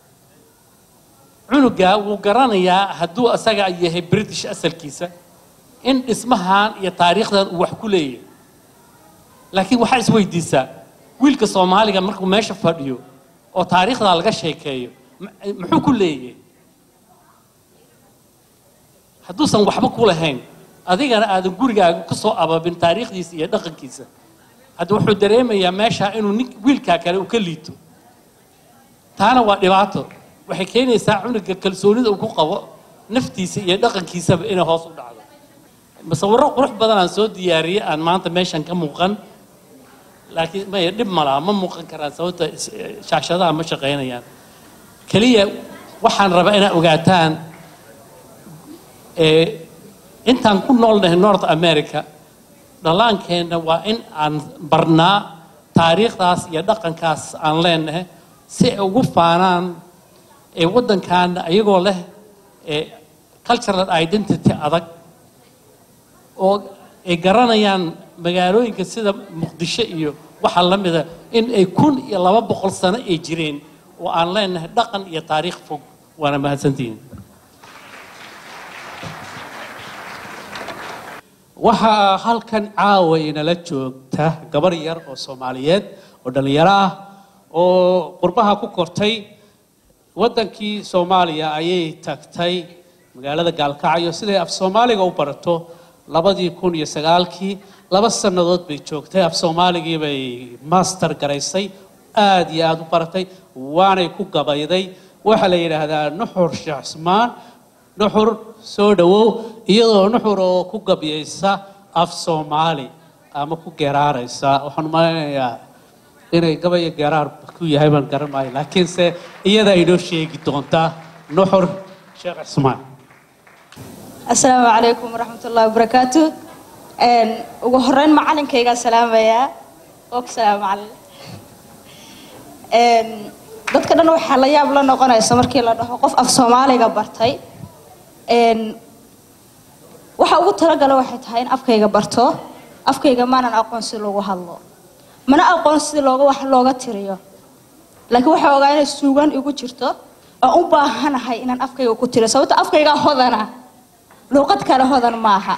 Speaker 2: cunuga wuu garanayaa hadduu asaga yahay british asalkiisa in dhismahan iyo taariikhdan uu wax ku leeyahay laakiin waxaa isweydiisaa wiilka soomaaliga markuu meesha fadhiyo oo taariikhdaa laga sheekeeyo m- muxuu ku leeyahay hadduusan waxba ku lahayn adigana aadan gurigaaga ku soo ababin taariikhdiisa iyo dhaqankiisa hadda wuxuu dareemayaa meesha inuu nin wiilkaa kale uu ka liito taana waa dhibaato waxay keenaysaa cunuga kalsoonida uu ku qabo naftiisa iyo dhaqankiisaba inay hoos u dhacdo musawiro qurux badan aan soo diyaariyey aan maanta meeshan ka muuqan laakiin maya dhib ma laha ma muuqan karaan sababta is- shaashadaha ma shaqaynayaan keliya waxaan rabaa inaad ogaataan ee intaan ku noolnahay north america dhallaankeenna waa in aan barnaa taariikhdaas iyo dhaqankaas aan leenahay si ay ugu faanaan ee waddankaana ayagoo leh ee cultural identity adag oo ay garanayaan magaalooyinka sida muqdisho iyo waxa la mida in ay kun iyo laba boqol sano ay jireen oo aan leenahay dhaqan iyo taariikh fog waana mahadsantihiin
Speaker 9: waxaa halkan caawa inala joogta gabar yar oo soomaaliyeed oo dhallinyaro ah oo qurbaha ku kortay waddankii soomaaliya ayay tagtay magaalada gaalkacyo siday af soomaaliga u barato labadii kun iyo sagaalkii laba sannadood bay joogtay af soomaaligii bay master garaysay aad iyo aad u baratay waanay ku gabayday waxaa la yidhaahdaa nuxur sheekh cismaan nuxur soo dhowow iyadoo nuxur oo ku gabyaysa af soomaali ama ku geeraaraysa waxaan umaleynaya inay gabaya geeraar ku yahay baan garan maayo laakiinse iyada inoo sheegi doontaa nuxur sheekh cismaan
Speaker 10: asalaamu calaykum waraxmatullaahi wabarakaatu Een, ugu horeyn macalinkaygaa salaamayaa og salaam macalin Een, dadka dhan waxaa la yaab la noqonaysa markii la dhaho qof af soomaaliga bartay Een, waxa ugu talagala waxay tahay in afkayga barto afkayga maanan aqoon si loogu hadlo mana aqoon si looga wax looga tiriyo laakiin waxaa ogaa inay suugaan igu jirto oo u baahanahay inaan afkayga ku tiriyo sababto afkaygaa hodana luuqad kale hodan maaha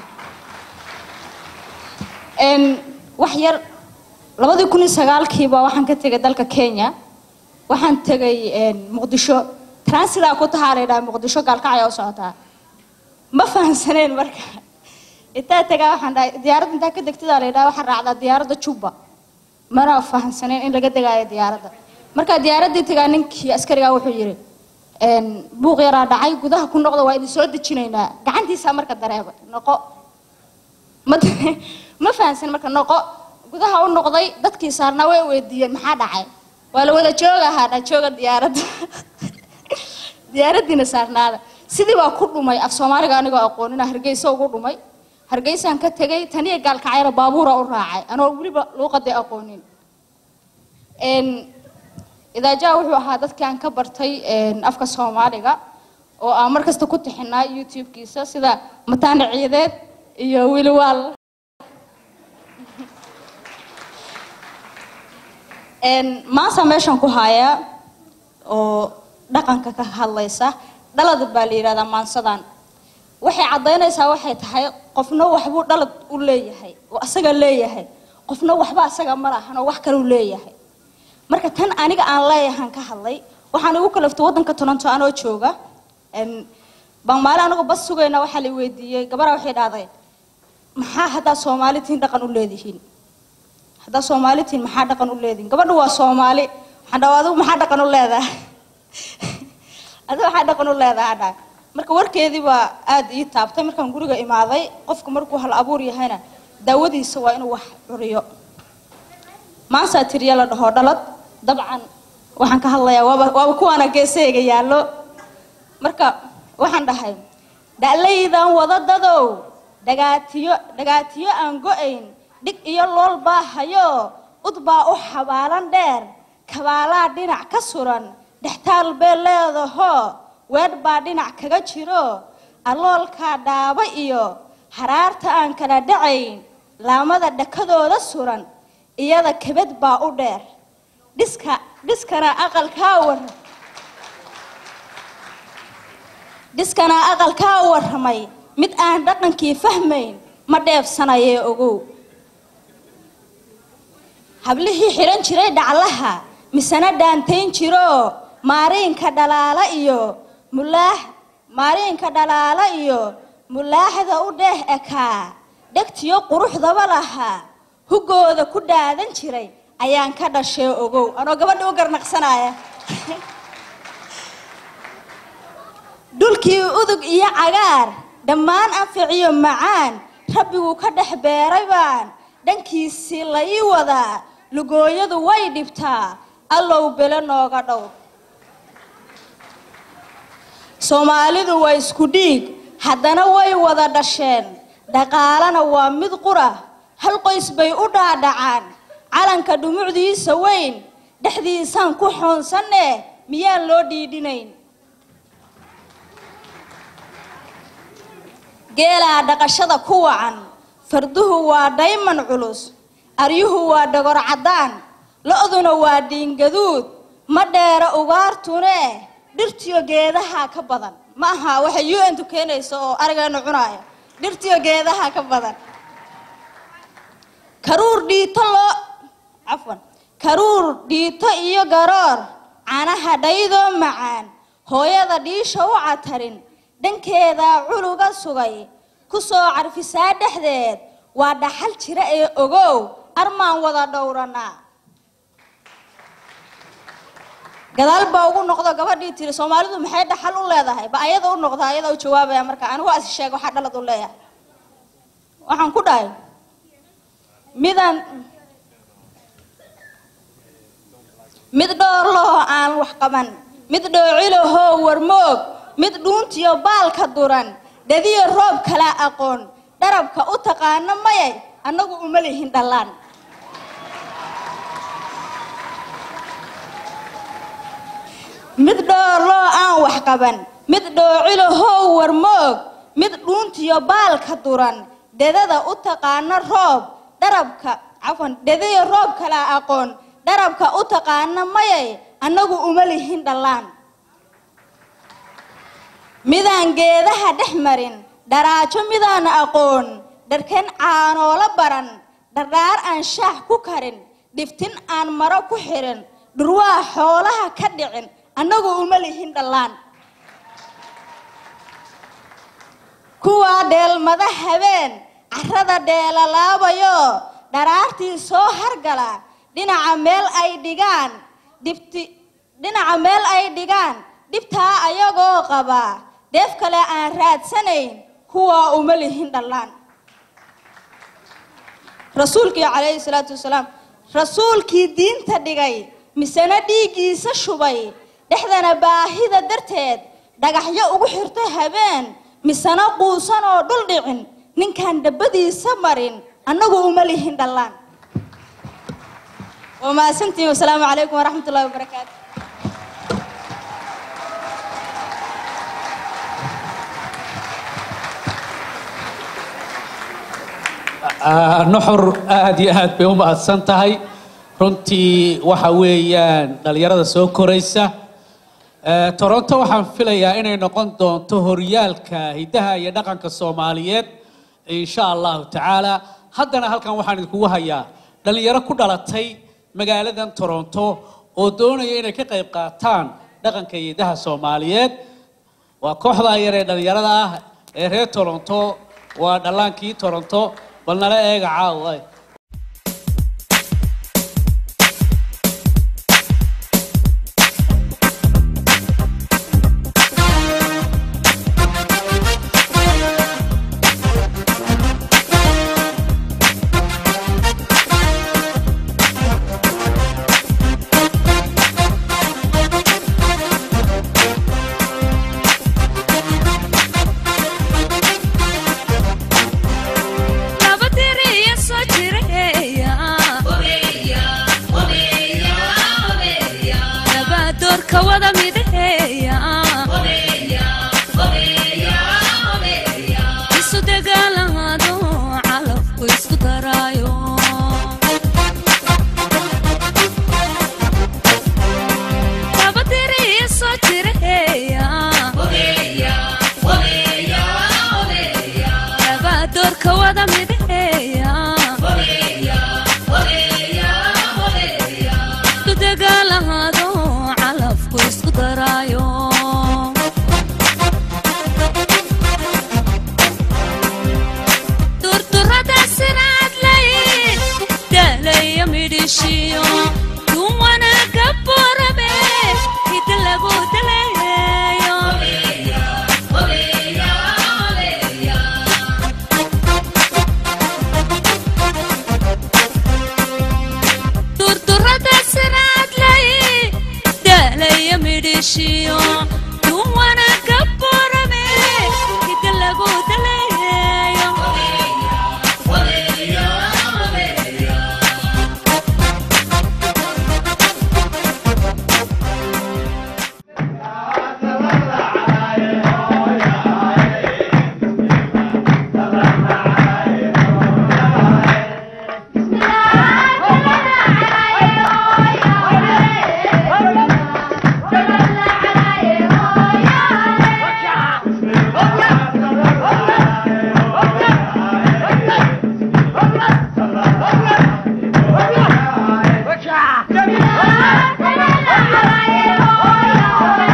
Speaker 10: Een, wax yar labadii kun iyo sagaalkiiba waxaan ka tegay dalka kenya waxaan tegay een, muqdisho transidaa ku tahaa la yidhaha muqdisho gaalkacya u socotaa ma fahamsaneen marka intaa tagaa waxaan dhahay diyaaradda intaa ka degtadaa la yidhaha waxaan raacdaa diyaaradda juba mana fahamsaneen in laga degaayo diyaaradda markaa diyaaraddii tagaa ninkii askarigaa wuxuu yidhi een, buuq yaraa dhacay gudaha ku noqda waa idin soo dejinaynaa gacantiisaa marka dareeba noqo ma ma fahansan marka noqo gudaha u noqday dadkii saarnaa way weydiiyeen maxaa dhacay waa la wada jooga ahaa dha jooga diyaaradda diyaaraddiina saarnaada sidii baa ku dhumay af soomaaliga anigoo aqoonina hargeysa ugu dhumay hargeysaan ka tegay taniya gaalkacyana baabuura u raacay anoo weliba luuqadii aqoonin Een, idaajaha wuxuu ahaa dadkii aan ka bartay een, afka soomaaliga oo aan mar kasta ku tixinaa youtube-kiisa sida mataane ciideed iyo wiliwaal Een, maanta meeshan ku haya oo dhaqanka ka hadlaysa dhalad baa la yidhahdaa maansadan waxay caddaynaysaa waxay tahay qofna waxbuu dhalad u leeyahay oo asaga leeyahay qofna waxba asaga ma lahan oo wax kaleu leeyahay marka tan aniga aan leeyahan ka hadlay waxaan igu kalaftay waddanka toronto anoo jooga Een, baan maalin anigu bas sugayna waxaa la weydiiyey gabadha waxay dhahday maxaa haddaa soomaali tihiin dhaqan u leedihiin haddaa soomaali tihiin maxaa dhaqan u leedihiin gabadhu waa soomaali waxaan dhahaa adigu maxaa dhaqan u leedahay adigu maxaa dhaqan u leedahay dhaa marka warkeedii baa aad ii taabtay markaan guriga imaaday qofku markuu hal abuur yahayna daawadiisa waa inuu wax curiyo maansaa tiriya la dhaho dhalad dabcan waxaan ka hadlayaa waaba waaba kuwaana geesahayga yaallo marka waxaan dhahay dha'laydan wadadadow dhagaatiyo dhagaatiyo aan go'ayn dhig iyo lool baa hayo ud baa u xabaalan dheer kabaalaa dhinac ka suran dhextaal bee leedaho weedh baa dhinac kaga jiro aloolkaa dhaaba iyo haraarta aan kala dhacayn laamada dhakadooda suran iyada kabad baa u dheer dhiska dhiskana aqalkaa war dhiskana aqalkaa warramay mid aan dhaqankii fahmayn ma dheebsanayee ogow hablihii xidhan jiray dhaclaha misena dhaantayn jiro maariinka dhalaala iyo mulaax maariinka dhalaala iyo mulaaxda u dheeh ekaa dhegtiyo quruxdaba lahaa hugooda ku dhaadan jiray ayaan ka dhashee ogow anoo gabadha u garnaqsanaya dhulkii udug iyo cagaar dhammaan anficiyo macaan rabbiguu ka dhex beeray baan dhankiisii la ii wadaa lugooyadu way dhibtaa allow bele nooga dhow soomaalidu waa isku dhiig haddana way wada dhasheen dhaqaalana waa mid qura hal qoys bay u dhaadhacaan calanka dhumucdiisa weyn dhexdiisaan ku xoonsanne miyaan loo dhiidhinayn geelaa dhaqashada ku wacan farduhu waa dhayman culus aryuhu waa dhagor caddaan lo-duna waa dhiingaduud ma dheera ugaartune dhirtiyo geedaha ka badan ma aha waxay u n tu keenayso oo arigeenu cunaaya dhirtiyo geedaha ka badan karuur dhiito loo cafwan karuur dhiito iyo garoor canaha dhaydoo macaan hooyada dhiisha u catarin dhankeedaa culuga sugay ku soo carfisaa dhexdeed waa dhaxal jira ee ogow armaan wada dhowranaa gadaal baa ugu noqdo gabadhii tiri soomaalidu maxay dhaxal u leedahay ba ayada u noqda ayada u jawaabaya marka anigu as sheeg waxaa dhalad u leeyahay waxaan ku dhahay midaan mid dhoorlahoo aan wax qaban mid dhoocilahoo warmoog mid dhuuntiyo baalka duran dhadiyo roob kala aqoon dharabka u taqaano mayay annagu uma lihin dhallaan mid dhoorloo aan wax qaban mid dhoocilahoo warmoog mid dhuuntiyo baalka duran dhedada u taqaano roob dharabka cafwan dhediyo roob kala aqoon dharabka u taqaano mayay annagu uma lihin dhallaan midaan geedaha dhex marin dharaajo midaan aqoon dharkan caanoola baran dhardhaar aan shaax ku karin dhiftin aan maro ku xirin dhurwaa xoolaha ka dhicin annagu uma lihin dhallaan kuwaa dheelmada habeen carrada dheelalaabayo dharaartii soo hargala dhinaca meel ay dhigaan dhibti dhinaca meel ay dhigaan dhibtaa ayagoo qaba dheef kale aan raadsanayn kuwaa uma lihin dhallaan rasuulkii calayhi salaatu wasalaam rasuulkii diinta dhigay misena dhiiggiisa shubay dhexdana baahida darteed dhagaxyo ugu xirtay habeen misena quusan oo dhul dhicin ninkaan dhabbadiisa marin annagu uma lihin dhallaan waa mahadsantihin wasalaamu calaykum waraxmat ullahi wabarakaatu
Speaker 2: Ah, nuxur aad iyo aad bay u mahadsan tahay runtii waxa weeyaan dhalinyarada soo koraysa Eh, toronto waxaan filayaa inay noqon doonto horyaalka hiddaha iyo dhaqanka soomaaliyeed insha allahu tacaala haddana halkan waxaan idinkugu hayaa dhalinyaro ku dhalatay magaaladan toronto oo doonaya inay ka qayb qaataan dhaqanka iyo hiddaha soomaaliyeed waa kooxda yar ee dhalinyarada ah ee reer toronto waa dhallaankii toronto bal nala eega caawa
Speaker 8: laba tiriya soo jireeya laba doorka wada midaheeya isu dagaalamaado calafku isku daraayo laba tiriya soo jireeya laba doorka wada midaheeya isu dagaalamaado calafku isku daraayo durturada sinaadlayn daalaya midhishiyo duwana gaborame hida lagu daleeyo durturada sinaadlay daalaya midhishiyo duwana gaborame hida lagu daleeyo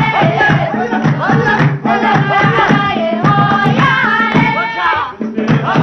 Speaker 11: Yeah.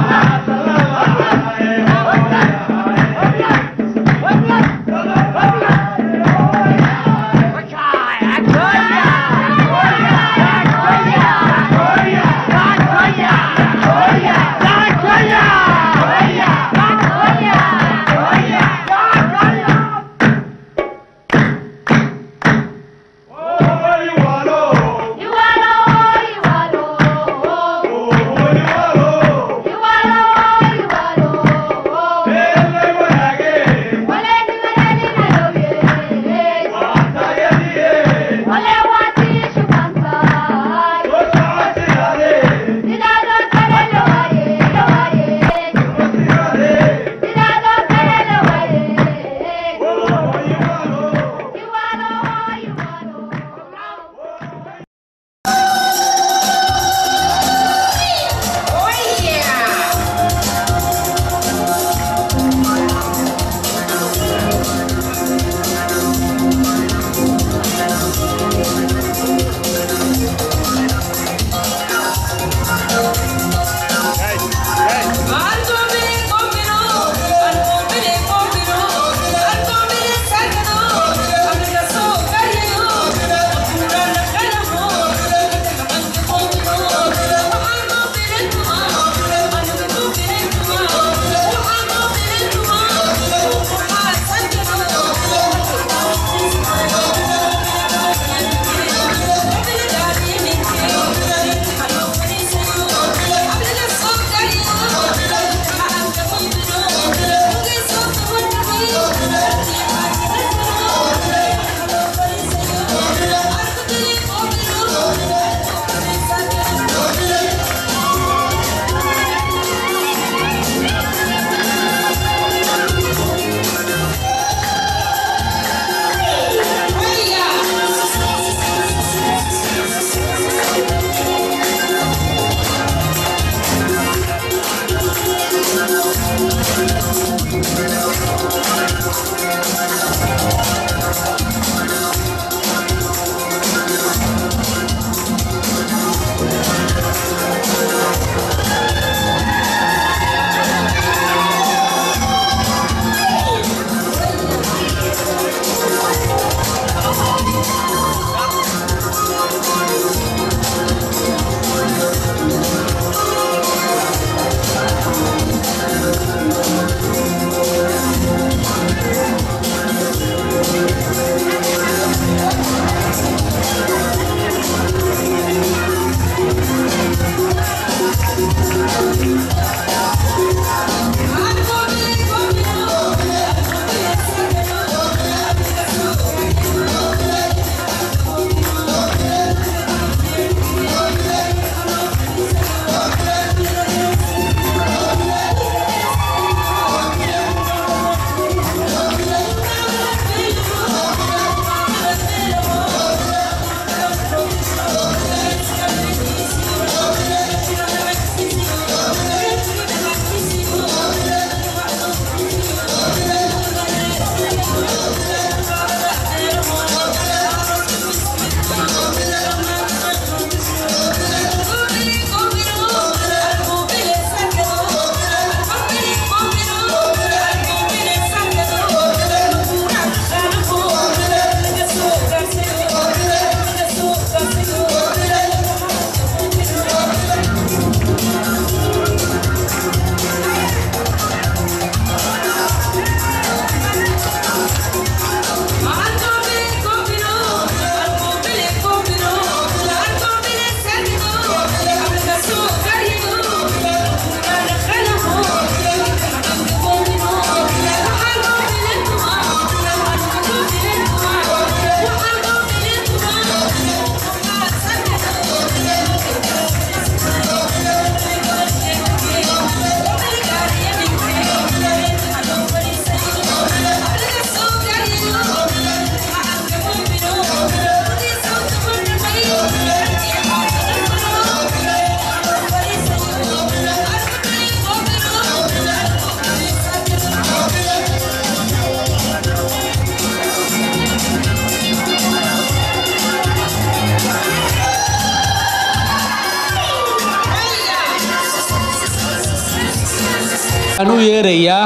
Speaker 2: waxaan u yeerayaa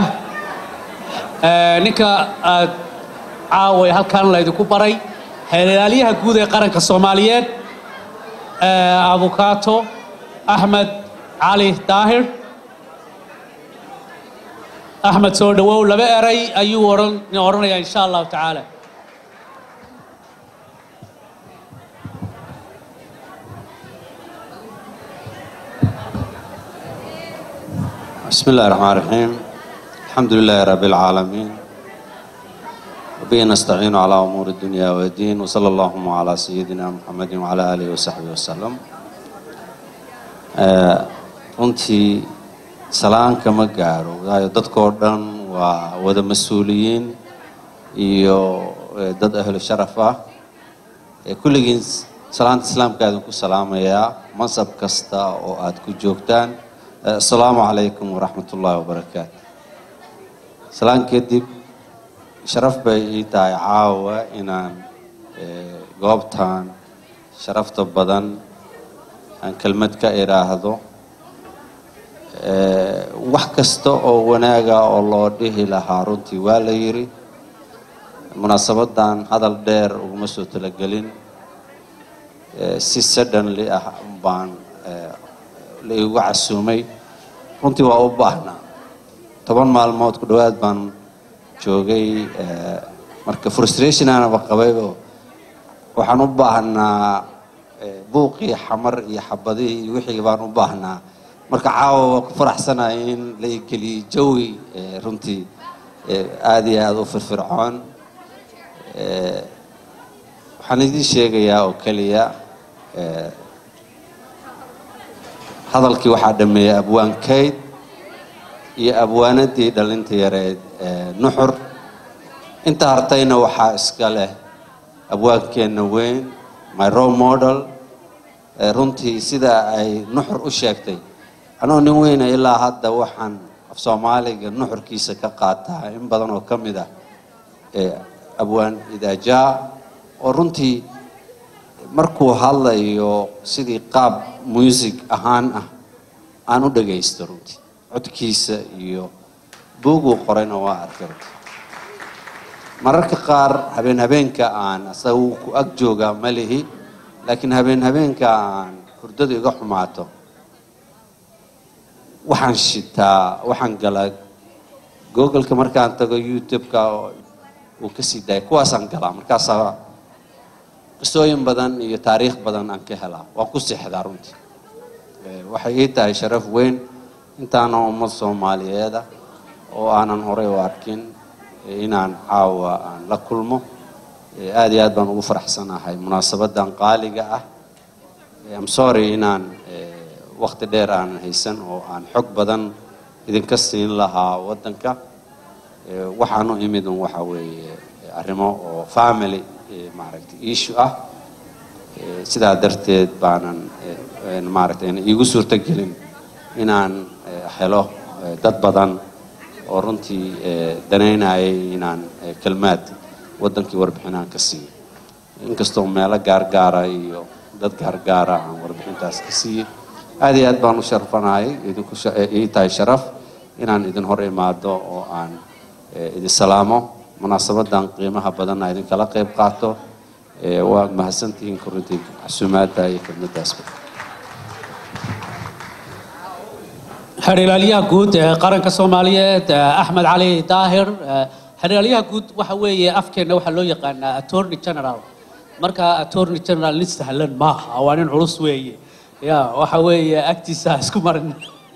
Speaker 2: eh, ninka aad caaway halkan laydinku baray xeelaalyaha guud ee qaranka soomaaliyeed eh, abukaato axmed cali daahir axmed soo dhawow laba eray ayuu odhan odhanayaa insha allahu tacaala
Speaker 11: بسم الله الرحمن الرحيم الحمد لله رب العالمين وبه نستعين على أمور الدنيا والدين وصلى اللهم على سيدنا محمد وعلى آله وصحبه وسلم آه، runtii salaan kama gaaro waayo dadkoo dhan waa wada mas-uuliyiin iyo eh, dad ahlu sharaf ah Eh, kulligiin salaanta islaamka idinku salaamayaa mansab kasta oo aad ku joogtaan Eh, asalaamu calaykum waraxmat ullaahi wabarakaatu salaan kadib sharaf bay ii tahay caawa inaan eh, goobtan sharafta badan aan kelmad ka idhaahdo Eh, wax kasta oo wanaaga oo loo dhihi lahaa runtii waa la yiri munaasabadan hadal dheer uguma soo talagelin Eh, si suddenly ah baan eh, la igu casuumay runtii waa u baahnaa toban maalmood ku dhowaad baan joogay eh, marka frustration aanaba qabaybo waxaan u baahnaa eh, buuqii xamar iyo xabadihii iyo wixii baan u baahnaa marka caawa waa ku faraxsanahay in la igeliyey jawi eh, runtii eh, aada iyo aada u firfircoon Eh, waxaan idiin sheegayaa oo keliya eh, hadalkii waxaa dhameeyey abwaan kayd iyo abwaanadii dhalinta yareed ee nuxur inta hartayna waxaa iska leh abwaankeenna weyn my role model ee runtii sida ay nuxur u sheegtay anoo nin weyna ilaa hadda waxaan af soomaaliga nuxurkiisa ka qaataa in badan oo ka mid ah ee abwaan idaajaa oo runtii markuu hadlayo sidii qaab music ahaan ah aan u dhagaysto runtii codkiisa iyo buuguu qorayna waa arkay runtii mararka qaar habeen habeenka aan asaga wuu ku ag joogaa ma lihi laakiin habeen habeenka aan hurdadu iga xumaato waxaan shitaa waxaan galaa googleka markaan tago youtube-ka oo uu ka sii daaya kuwaasaan galaa markaasaa qisooyin badan iyo taariikh badan aan ka helaa waan ku seexdaa runtii Eh, waxay ii tahay sharaf weyn intaana ummad soomaaliyeed ah oo aanan horey u arkin eh, inaan caawa aan la kulmo Eh, aad iyo aad baan ugu faraxsanahay munaasabadan qaaliga ah Eh, I'm sorry inaan eh, waqti dheer aanan haysan oo aan xog badan idinka siin lahaa waddanka Eh, waxaan u imid un waxa weeye eh, arrimo oo family eh, maaragtay issue ah Eh, sidaa darteed baanan eh, een maaragtay ayna iigu suurtogelin inaan eh, helo eh, dad badan oo runtii eh, danaynayay inaan eh, kelmaad waddankii warbixinaan ka siiyo inkastoo meelo gaargaara iyo dad gaargaara aan warbixintaas ka siiyey aad iyo aad baan u sharfanahay idinku sha- eh, ii tahay sharaf inaan idin hor imaado oo aan eh, idin salaamo munaasabadan qiimaha badanna idinkala qayb qaato Eh, waad mahadsantihiin korintii xasuumaadda iyo khidmadaasba
Speaker 9: xerhiilaalyaha guud ee qaranka soomaaliyeed eh, axmed cali daahir eh, xerhiilaalyaha guud waxa weeye afkeenna waxaa loo yaqaanaa attorney general marka attorney general nin sahlan maaha waa nin culus weeye ya waxa weeye agtiisa ha isku marin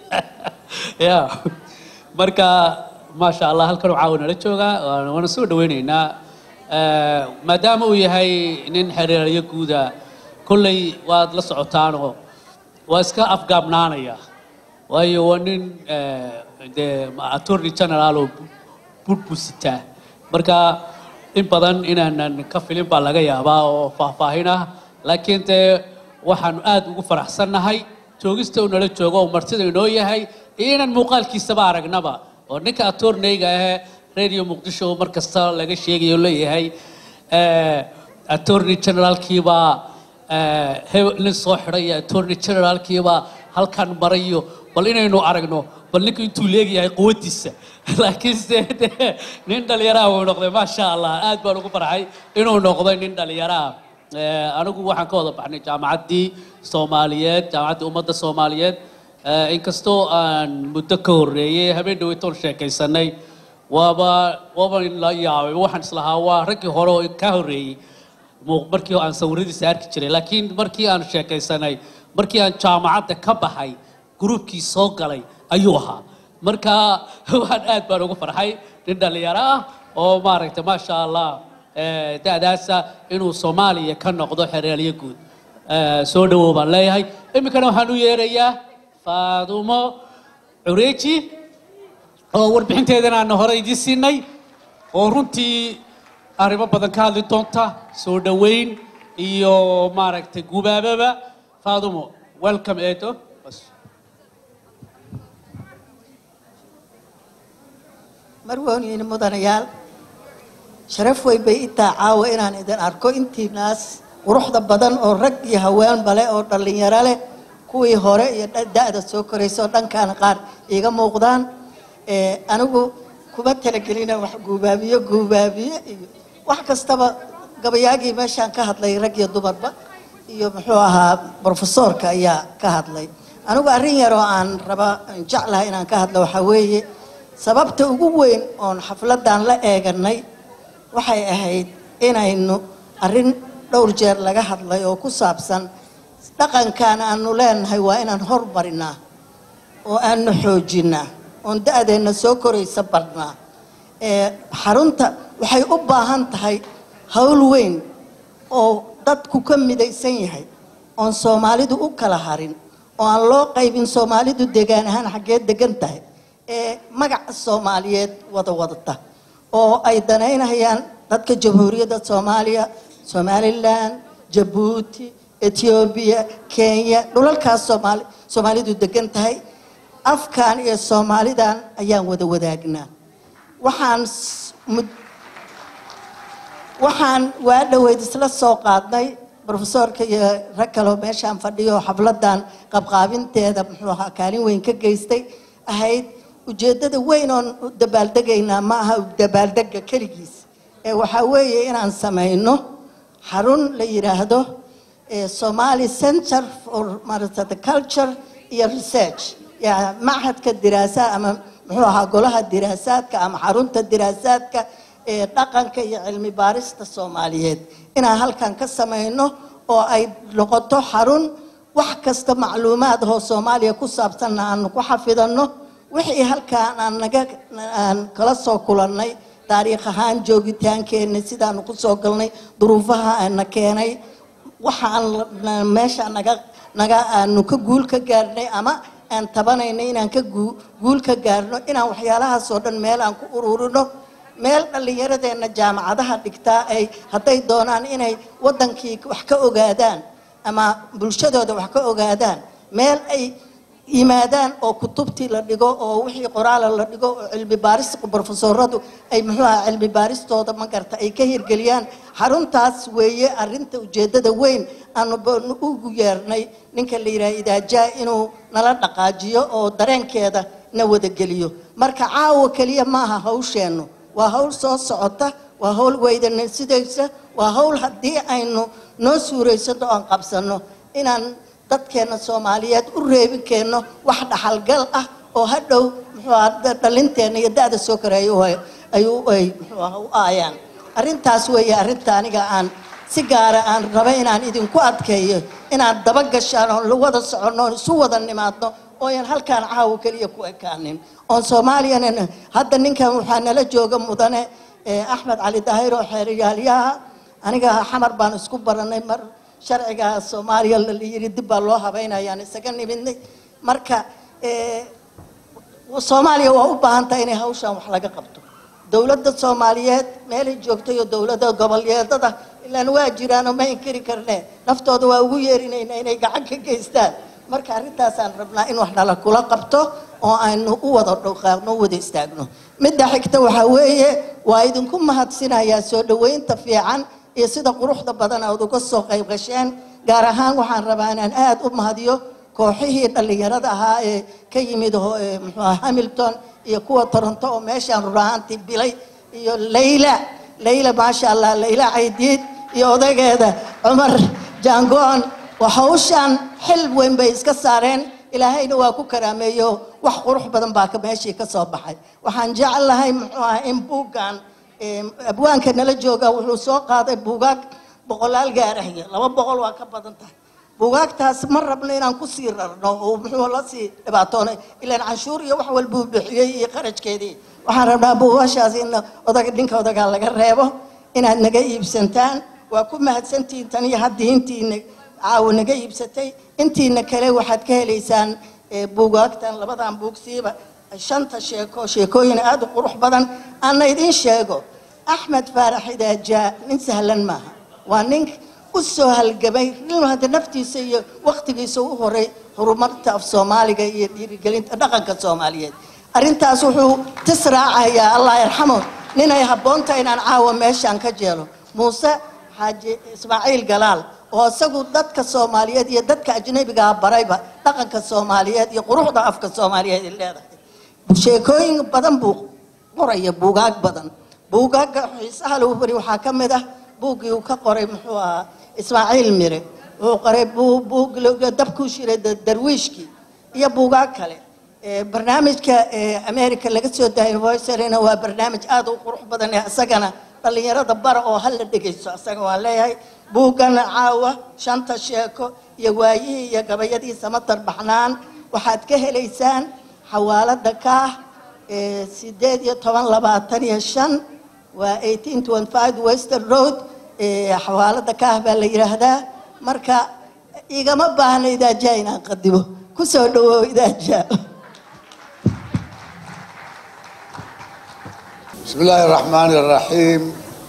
Speaker 9: ya marka maasha allah halkan uu caawa nala joogaa waana waana soo dhaweyneynaa Eh, maadaama uu yahay nin xerhiilaalyo guuda kolley waad la socotaanoo waa iska afgaabnaanaya waayo waa nin eh, dee attorney general oo budbusitaa marka in badan inaanan ka filin baa laga yaabaa oo faahfaahin ah laakiin dee waxaanu aad ugu faraxsannahay joogista uu nala joogo oo martida inoo yahay iyo inaan muuqaalkiisaba aragnaba oo ninka attorneyga ahee radio muqdisho mar kasta laga sheegayo leeyahay eh, attorney generalkiibaa eh, hebel nin soo xidhay iyo attorney generalkiibaa halkan marayo bal inaynu aragno bal ninku intuu leegyahay quwadiisa laakiinse dee nin dhalinyaraha uu noqday maasha allah aad baan ugu farxay inuu noqday nin dhalinyaraha Eh, anigu waxaan ka wada baxnay jaamacaddii soomaaliyeed jaamacaddii ummadda soomaaliyeed Eh, inkastoo aan muddo ka horreeyey habeen dhaweytoon sheekaysanay waaba waaba la yaabay waxaan islahaa waa raggii hore oo ka horreeyey muu- markii aan sawiradiisa arki jiray laakiin markii aan sheekaysanay markii aan jaamacadda ka baxay gruubkii soo galay ayuu ahaa marka waan aad baan ugu farxay nin dhalinyaro ah oo maaragtay maasha allah eh, da'daasa inuu soomaaliya ka noqdo xeraalyo guud Eh, soo dhawow baan leeyahay iminkana waxaan u yeerayaa faadumo cureeji oo warbixinteedana aan hore idiin siinay oo runtii arrimo badan ka hadli doonta soo dhoweyn iyo maaragtay gubaababa faadumo welcome edo
Speaker 12: marwooniin mudanayaal sharaf weyn bay itaa caawa inaan idin arko intiinaas quruxda badan oo rag iyo haweenba leh oo dhallinyaro leh kuwii hore iyo dha- da'da soo koraysa oo dhankaana qaar iiga muuqdaan Eh, anigu kuma talagelina wax guubaabiyo guubaabiye iyo wax kastaba gabayaagii meeshaan ka hadlay rag iyo dumarba iyo muxuu ahaa brofesoorka ayaa ka hadlay anigu arrin yar oo aan raba aan jeclahay inaan ka hadlo waxaa weeye sababta ugu weyn oon xafladan la eeganay waxay ahayd inaynu arrin dhowr jeer laga hadlay oo ku saabsan dhaqankan aanu leenahay waa inaan hormarinaa oo aanu xoojinaa oon da-deenna soo koraysa badhnaa ee xarunta waxay u baahan tahay hawl weyn oo dadku ka midaysan yahay oon soomaalidu u kala harin oo aan loo qaybin soomaalidu degaan ahaan xaggee degan tahay ee magaca soomaaliyeed wada wadata oo ay danaynayaan dadka jamhuuriyadda soomaaliya somalilan jabuuti etoobiya kenya dhulalkaas soomaali soomaalidu degan tahay afkan iyo soomaalidan ayaan wada wadaagnaa waxaan s- mud- waxaan waa dhoweyd isla soo qaadnay brofesoorka iyo rag kaleo meeshaan fadhiyo oo xafladan qabqaabinteeda muxuu ahaa kaalin weyn ka geystay ahayd ujeeddada weyn oon u dabaaldegaynaa ma aha dabaaldega keligiis ee waxaa weeye inaan samayno xarun la yidhaahdo eh, somali center for maarata the culture iyo research yani machadka diraasaad ama muxuu ahaa golaha diraasaadka ama xarunta diraasaadka ee dhaqanka iyo cilmi baarista soomaaliyeed inaan halkan ka samayno oo ay noqoto xarun wax kasta macluumaad oo soomaaliya ku saabsanna aanu ku xafidanno wixii halkaan aan naga aan kala soo kulannay taariikh ahaan joogitaankeenna sidaanu ku soo galnay duruufaha aana keenay waxaan la- meesha naga naga aanu ka guul ka gaarnay ama aan tabanayna inaan ka guu- guul ka gaarno inaan waxyaalahaas oo dhan meel aan ku ururino meel dhallinyaradeenna jaamacadaha dhigtaa ay hadday doonaan inay waddankii wax ka ogaadaan ama bulshadooda wax ka ogaadaan meel ay yimaadaan oo kutubtii la dhigo oo wixii qoraala la dhigo oo cilmi baaris brofesoradu ay muxuu aha cilmi baaristooda ma garta ay ka hirgeliyaan xaruntaas weeye arrinta ujeeddada weyn aanu ba- ugu yeernay ninka la yidhaha idaajaa inuu nala dhaqaajiyo oo dareenkeeda na wadageliyo marka caawa keliya maaha hawsheennu waa hawl soo socota waa hawl weydana sidaysa waa hawl haddii aynu noo suuraysanno oon qabsanno inaan dadkeena soomaaliyeed u reebi keenno wax dhaxalgal ah oo hadhow muxuu aha da- dhalinteenna iyo da-da soo koreeya u ay- ay u ay muxuu aha u aayaan arrintaas weeye arrinta aniga aan si gaara aan raba inaan idinku adkeeyo inaad daba gashaan oon la wada soconno oon isu wada nimaadno ooyan halkaan caawa keliya ku ekaanin oon soomaaliyana hadda ninkan waxaa nala jooga mudane eh, axmed cali daahir oo xeeriyaalyaha aniga xamar baan isku baranay mar sharciga soomaaliya la yiri dib baa loo habeynayaan isaga nimidnay marka eh, soomaaliya waa u baahan tahay inay hawshan wax laga qabto dowladda soomaaliyeed meelay joogtay oo dowladda goboleedada ilaan waa jiraanoo ma inkiri karne naftooda waa ugu yeerinayna inay gacan ka geystaan marka arrintaasaan rabnaa in wax nala kula qabto oo aynu u wada dhowqaaqno u wada istaagno midda xigta waxaa weeye waa idinku mahadsinayaa soo dhoweynta fiican iyo sida quruxda badan aad uga soo qayb gasheen gaar ahaan waxaan rabaa inaan aad u mahadiyo kooxihii dhallinyarada ahaa ee ka yimid ho- ee muxuu aha hamilton iyo kuwa toronto oo meeshaan run ahaantii bilay iyo layla layla maasha allah layla caydiid iyo odageeda cumar jaangoon waa hawshaan xil weyn bay iska saareen ilaahayna waa ku karaameeyo wax qurux badan baa ka meeshii ka soo baxay waxaan jeclahay muxuu aha in buuggan ee, abwaanka nala jooga wuxuu soo qaaday buugaag boqolaal gaarahya laba boqol waa ka badan tahay buugaagtaas ma rabno inaan kusii rarno oo muxuu la sii dhibaatoonay ilaan canshuur iyo wax walbuu bixiyey iyo kharajkeedii waxaan rabnaa buugaashaas in odag ninka odagaa laga reebo inaad naga iibsantaan waa ku mahadsantihiin tan iyo haddii intiina caawa naga iibsatay intiina kale waxaad ka helaysaan eh, buugaagtan labadan buugsiiba shanta sheeko sheekooyin aad u qurux badan ana idiin sheego axmed faarax idaajaa nin sahlan maaha waa nin u soo halgamay inuu hadda naftiisa iyo waqtigiisa u horay horumarta af soomaaliga iyo dhiirigelinta dhaqanka soomaaliyeed arrintaas wuxuu tis raacayaa allah yarxamo ninay habboonta inaan caawa meeshaan ka jeelo muuse xaaji ismaaciil galaal oo isagu dadka soomaaliyeed iyo dadka ajnabigaa barayba dhaqanka soomaaliyeed iyo quruxda afka soomaaliyeed ay leedahay sheekooyin badan buu qoraya buugaag badan buugaaga xiisaha lagu bari waxaa ka mid ah buuggii uu ka qoray muxuu ahaa ismaaciil mire wuxuu qoray buu- buug la- dabkuu shiray da- darwiishkii iyo buugaag kale Eh, barnaamijka eh, america laga soo daayay voicerina waa barnaamij aad u qurux badan ee isagana dhallinyarada bara oo hala dhegaysto isaga waan leeyahay buuggana caawa shanta sheeko iyo waayihii iyo gabayadii samatar baxnaan waxaad ka helaysaan xawaalada kaah eh, sideed iyo toban labaatan iyo shan waa eighteen twenty five western road eh, xawaalada kaah baa la yidhaahdaa marka igama baahna idaajaa inaan qadimo kusoo dhawow idaajaa
Speaker 13: بسم الله الرحمن الرحيم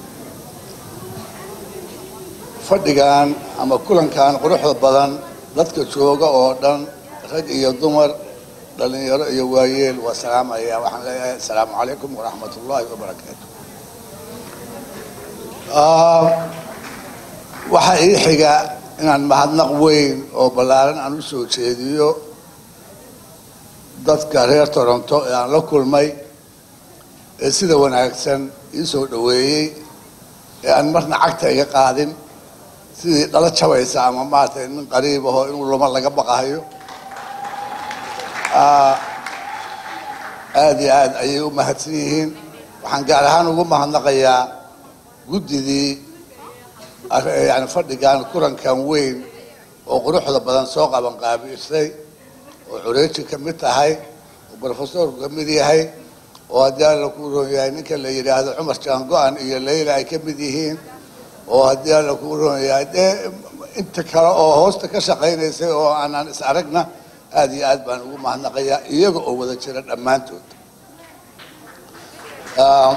Speaker 13: fadhigan ama kulankan quruxda badan dadka jooga oo dhan rag iyo dumar dhalinyaro iyo waayeel waa salaamaya waxaan leeyahay asalaamu calaykum waraxmat ullaahi wabarakaatu Ah, waxaa ii xiga inaan mahadnaq weyn oo ballaaran aan u soo jeediyo dadka reer toronto ee aan la kulmay ee sida wanaagsan ii soo dhoweeyey ee aan marna cagta iga qaadin sidii dhala jabaysa ama maaragtay nin qariib aho inuu luma laga baqahayo Ah, aad iyo aad ayay u mahadsan yihiin waxaan gaar ahaan ugu mahadnaqayaa guddidii ar- yani fadhigan kulankan weyn oo quruxda badan soo qaban qaabiisay oo cureeji ka mid tahay oo brofesorku ka mid yahay oo haddii alla ku roon yahay ninka la yidhaahdo cumar jaango-an iyo leyla ay ka mid yihiin oo haddii alla ku roon yahay dee inta kale oo hoosta ka shaqaynaysay oo aanaan is aragna aada iyo aad baan ugu mahadnaqayaa iyaga oo wada jira dhammaantood Ah,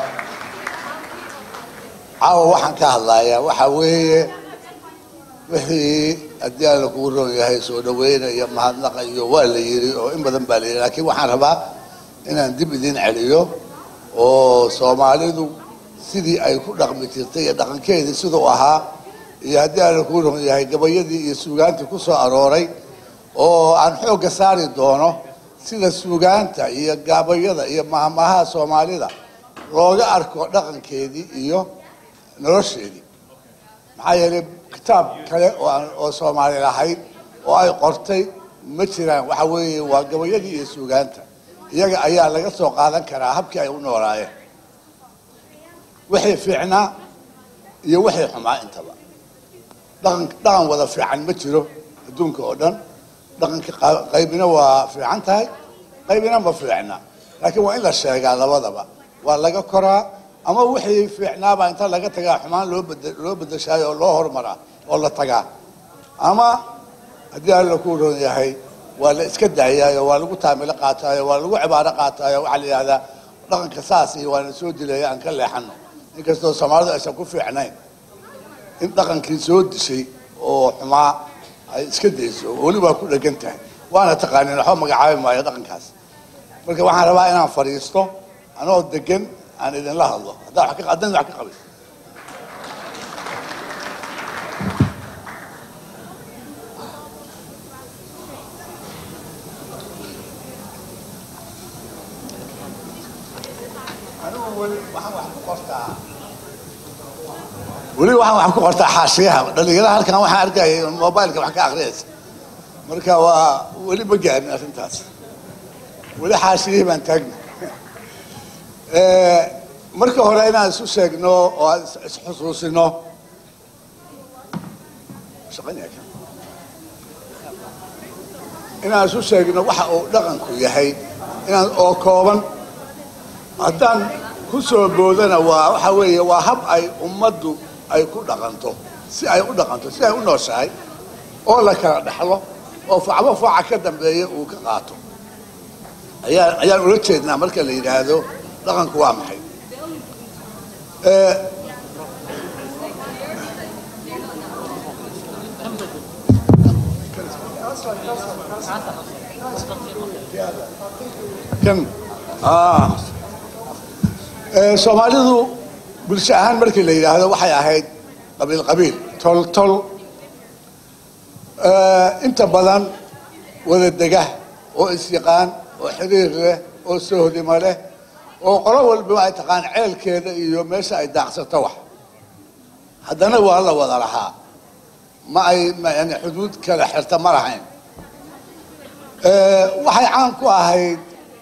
Speaker 13: caawa waxaan ka hadlayaa waxa weeye wixii haddii alla kugu roon yahay soo dhaweyna iyo mahadnaqa iyo waa la yiri oo in badan baa la yiri laakiin waxaan rabaa inaan dib idin celiyo oo soomaalidu sidii ay ku dhaqmi jirtay iyo dhaqankeedii siduu ahaa iyo haddii alla kugu roon yahay gabayadii iyo suugaantii ku soo arooray oo aan xoogga saari doono sida suugaanta iyo gabayada iyo mahmahaha soomaalida looga arko dhaqankeedii iyo nolosheedii maxaa yeelay kitaab kale oo aan oo soomaali lahayd oo ay qortay ma jiraan waxa weeye waa gabayadii iyo suugaanta iyaga ayaa laga soo qaadan karaa habkii ay u noolaayeen wixii fiicnaa iyo wixii xumaa intaba dhaqan dhaqan wada fiican ma jiro adduunka oo dhan dhaqanka qa- qaybina waa fiican tahay qaybina ma fiicna laakiin waa in la sheegaa labadaba waa laga koraa ama wixii fiicnaabaa inta laga tagaa xumaan loo bed loo bedeshaayo oo loo hormaraa oo la tagaa ama haddii alla ku roon yahay waa la iska daayaayo waa lagu taamilo qaataayo waa lagu cibaaro qaataayo waxaa la yidhahdaa dhaqanka saas iyo waana soo dilaya aan ka leexano inkastoo soomaalidu aysan ku fiicnayn in dhaqankii soo dishay oo xumaa ay iska dayso oo weli waa ku dhegan tahay waana taqaanin waxba magacaabi maayo dhaqankaas marka waxaan rabaa inaan fadhiisto anoo degan aan idinla hadlo haddaan wax ka haddaan wax ka qabin weli waxaan wax ku qortaa xaashiyaha dhalinyarada halkan waxaan arkayay mobileka wax ka akhriyaysa marka waa weli ma gaarin arrintaas weli xaashiyihii baan taagna marka hore inaan isu sheegno oo aan is- isxusuusino shaqaynaya kan. inaan isu sheegno waxa uu dhaqanku yahay inaan oo kooban haddaan ku soo boodana waa waxa weeye waa hab ay ummaddu ay ku dhaqanto si ay u dhaqanto si ay u nooshahay oo la kala dhexlo oo facbo faca ka dambeeya uu ka qaato ayaan ayaan ula jeednaa marka la yidhaahdo dhaqanku waa maxay Eh, kan ah Eh, soomaalidu bulsho ahaan markii la yidhaahdo waxay ahayd qabiil qabiil tol tol Eh, inta badan wada dega oo isyaqaan oo xiriir leh oo soohdimo leh oo qolo walba ay taqaan ceelkeeda iyo meesha ay daaqsato wax haddana waa la wada lahaa ma ay ma yani xuduud kala xirta ma lahayn Eh, waxay caan ku ahayd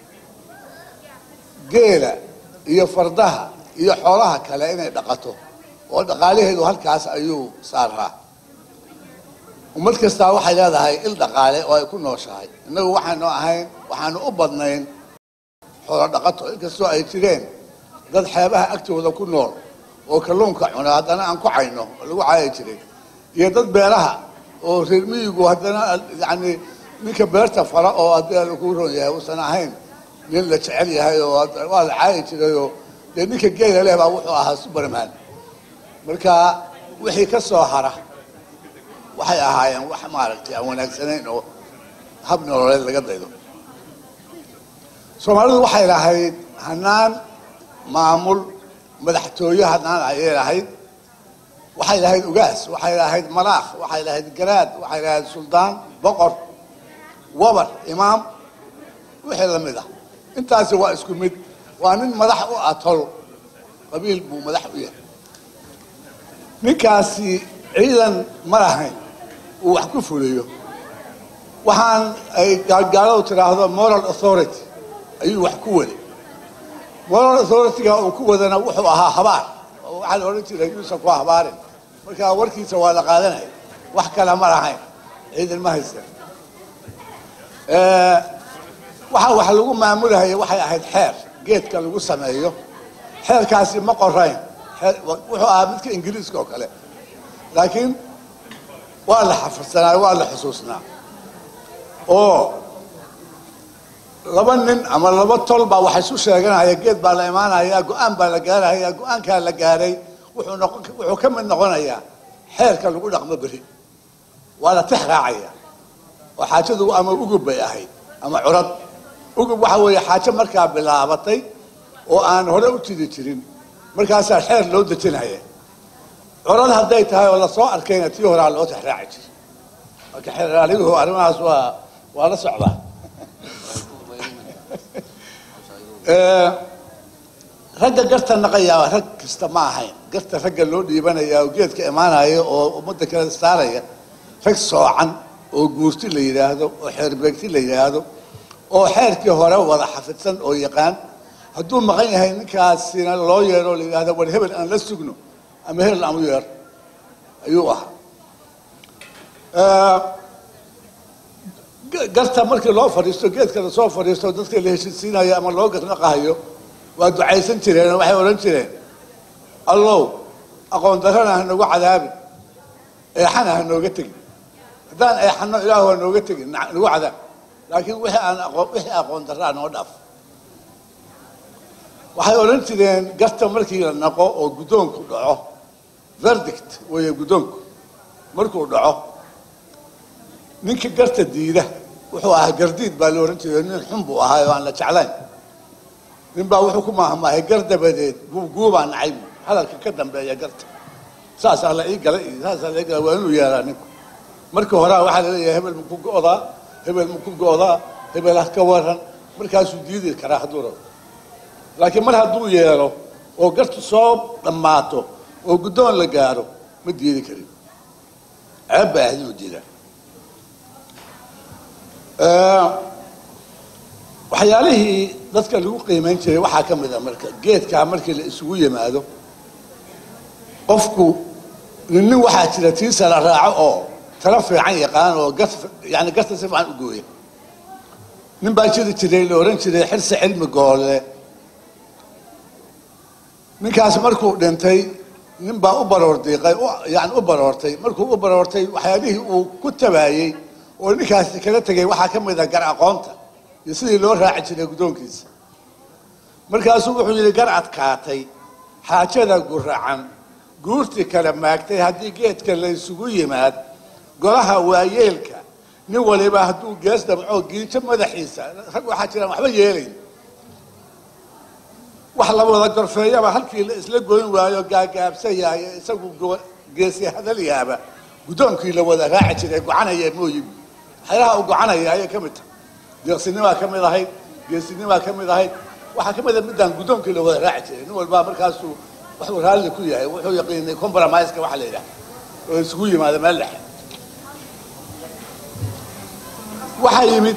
Speaker 13: geela iyo fardaha iyo xoolaha kale inay dhaqato oo dhaqaalaheedu halkaas ayuu saaraa ummad kastaa waxay leedahay il dhaqaale oo ay ku nooshahay innagu waxaanu ahayn waxaanu u badnayn xoolo dhaqato inkastoo ay jireen dad xeebaha agtooda ku nool oo kalluunka cuna haddana aan ku cayno oo lagu caayi jiray iyo dad beeraha oo reer miyigu haddana yani ninka beerta fala oo haddii lagu ron yahay uusan ahayn nin la jecel yahay oo had- waa la caayi jiray oo dee ninka geela leh baa wuxuu ahaa superman marka wixii ka soo hara waxay ahaayeen wax maaragtay aan wanaagsanayn oo hab nololeed laga daydo soomaalidu waxay lahayd hanaan maamul madaxtooye hanaan ayay lahayd waxay lahayd ugaas waxay lahayd malaakh waxay lahayd garaad waxay lahayd suldaan boqor wabar imaam wixii la mid ah intaasi waa isku mid waa nin madax u ah tol qabiil buu madax u yahay ninkaasi ciidan ma lahayn uu wax ku fuliyo waxaan ay gaalgaaladu tidhaahdo moral authority ayuu wax ku waday moral authority-ga uu ku wadana wuxuu ahaa habaar oo waxaa la odhan jiray yuusan ku habaarin marka warkiisa waa la qaadanaya wax kale ma lahayn ciidan ma haysan waxa wax lagu maamulahaya waxay ahayd xeer geedka lagu sameeyo xeerkaasi ma qorayn xeer- wuxuu ahaa midka ingiriiska oo kale laakiin waa la xafidsanaa waa la xusuusnaa oo laba nin ama laba tol baa waxay isu sheeganaya geed baa la imaanaya go-aan baa la gaaraya go-aankaa la gaaray wuxuu noqon wuxuu ka mid noqonayaa xeerka lagu dhaqmo beri waa la tix raacaya oo xaajadu ama ugub bay ahayd ama curad ugub waxa weeye xaajo markaa bilaabatay oo aan hore u jiri jirin markaasaa xeer loo dejinaya curad hadday tahay oo lasoo arkayna tii horaa loo tix raaci jiray marka xeeraligu arrimahaas waa waa la socdaa Eh, ragga garta naqayaa rag kasta ma ahayn garta ragga loo dhiibanaya oo geedka imaanaya oo ummadda kale saaraya rag soocan oo guurti la yidhaahdo oo xeerbeegti la yidhaahdo oo xeerkii hore wada xafidsan oo yaqaan hadduu maqan yahay ninkaasina loo yeero oo la yidhahdo war hebel aan la sugno ama hebel aan u yeer ayuu ahaa Eh, garta markii loo fadhiisto geedka lasoo fadhiisto dadka la heshiisiinayo ama loo garnaqahayo waa ducaysan jireen oo waxay odhan jireen allow aqoon darrana ha noogu cadaabin eexana ha nooga tegin haddaan eexano ilaahu ha nooga tegin na- nagu cadaab laakiin wixii aan aqoon wixii aqoon darraa noo dhaaf waxay odhan jireen garta markii la naqo oo guddoonku dhaco verdict weeye guddoonku markuu dhaco ninka garta diida wuxuu ahaa gardiid baa la ohan jiray nin xun buu ahaa oo aan la jeclayn nin baa wuxuu ku maahmaahay gar dabadeed guubguubaa nacay buu hadalka ka dambeeya garta saasaa la ii galay iyo saasaa la ii galay waa inuu yeelaa ninku markii horaa waxaa la leeyahay hebel maku go'daa hebel maku go'daa hebel ha ka waran markaasuu diidi karaa hadduu rabo laakiin mar hadduu yeelo oo gartu soo dhammaato oo guddoon la gaaro ma diidi karin ceeb baa ahayd inuu diidaa waxyaalihii dadka lagu qiimayn jiray waxaa ka mid a marka geedkaa markii la isugu yimaado qofku nin nin waxaa jira tiisa la raaco oo talo fiican yaqaan oo gar yani garta si fiican u gooya nin baa jiri jiray la ohan jiray xirsi cilmi goole ninkaas markuu dhintay nin baa u baroordiiqay yani u baroortay markuu u baroortay waxyaalihii uu ku tabaayey oo ninkaasi kala tegay waxaa ka mid a gar aqoonta iyo sidii loo raaci jiray guddoonkiisa markaasuu wuxuu yidhi gar adkaatay xaajada guracan guurtii kala maagtay haddii geedka la isugu yimaad golaha waayeelka nin waliba hadduu gees damco giijo madaxiisa rag waxaa jiraan waxba yeelayn wax la wada gorfeeyaba halkii la isla goyn waayo gaagaabsayayo isagu go- geesi hadalyaaba guddoonkii la wada raaci jiray gocanaya mooyibu waxyaalaha uu gocanaya ayay ka mid tahay deeqsinimaa ka mid ahayd geesinimaa ka mid ahayd waxaa ka mid a midaan guddoonkii la wada raaci jiray nin walbaa markaasuu wuxuu raalli ku yahay wuxuu yaqiinay compromiseka waxa la yidhaha oo isugu yimaada meel dhexe waxaa yimid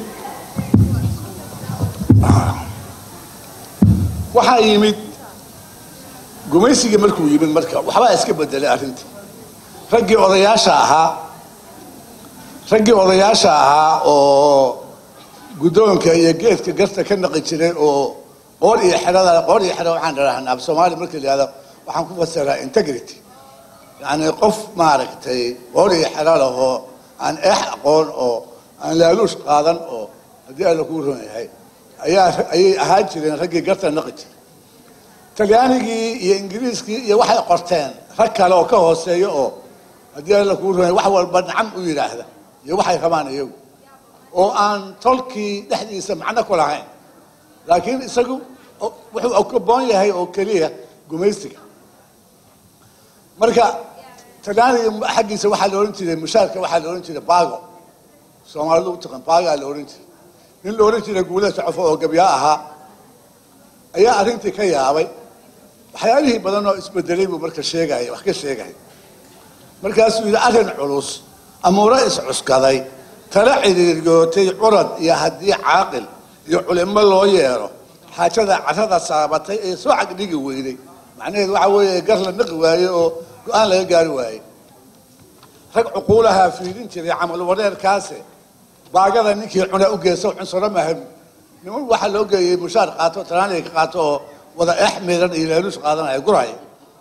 Speaker 13: waxaa yimid gumaysigii markuu yimid marka waxbaa iska bedelay arrintii raggii odayaasha ahaa raggii odayaasha ahaa oo guddoonka iyo geedka garta ka naqi jiray oo qoor iyo xerada qoor iyo xero waxaan dharahnaa af soomaali markii la yihahdo waxaan ku fasiraa integrity yacni qof maaragtay qoor iyo xero lahoo aan eex aqoon oo aan laaluush qaadan oo haddii alla kuu ron yahay ayaa ayay ahaan jireen raggii garta naqi jiray talyaanigii iyo ingiriiskii iyo waxay qorteen rag kale oo ka hooseeya oo haddii alla kuu ron yahay wax walba nacam u yidhaahda iyo waxay rabaan iyagu oo aan tolkii dhexdiisa macno ku lahayn laakiin isagu wuxuu kaboon yahay oo keliya gumaysiga marka talyaaniga xaggiisa waxaa la odhan jiray mushaarka waxaa la odhan jiray bago soomaalidu u taqan bagaa la odhan jiray nin la odhan jiray guulada socofo oo gabyaa ahaa ayaa arrintii ka yaabay waxyaalihii badan oo isbedelay buu marka sheegaya wax ka sheegaya markaasuu yidhi arrin culus amuuro iscuskaday tala cidhiiryootay curad iyo haddii caaqil iyo culimo loo yeero xaajada carrada saabatay ee soo cagdhigi weyday macnaheedu waxa weeye gar la naqi waaye oo go-aan laga gaari waaye rag cuquulahaa fiidin jiray camal wareerkaase baagada ninkii cuna u geyso cunsuro mahab niman waxaa loo geeyey mushaar qaato tanaaniga ka qaato oo wada eex miiran iyo laaluus qaadanaya guraya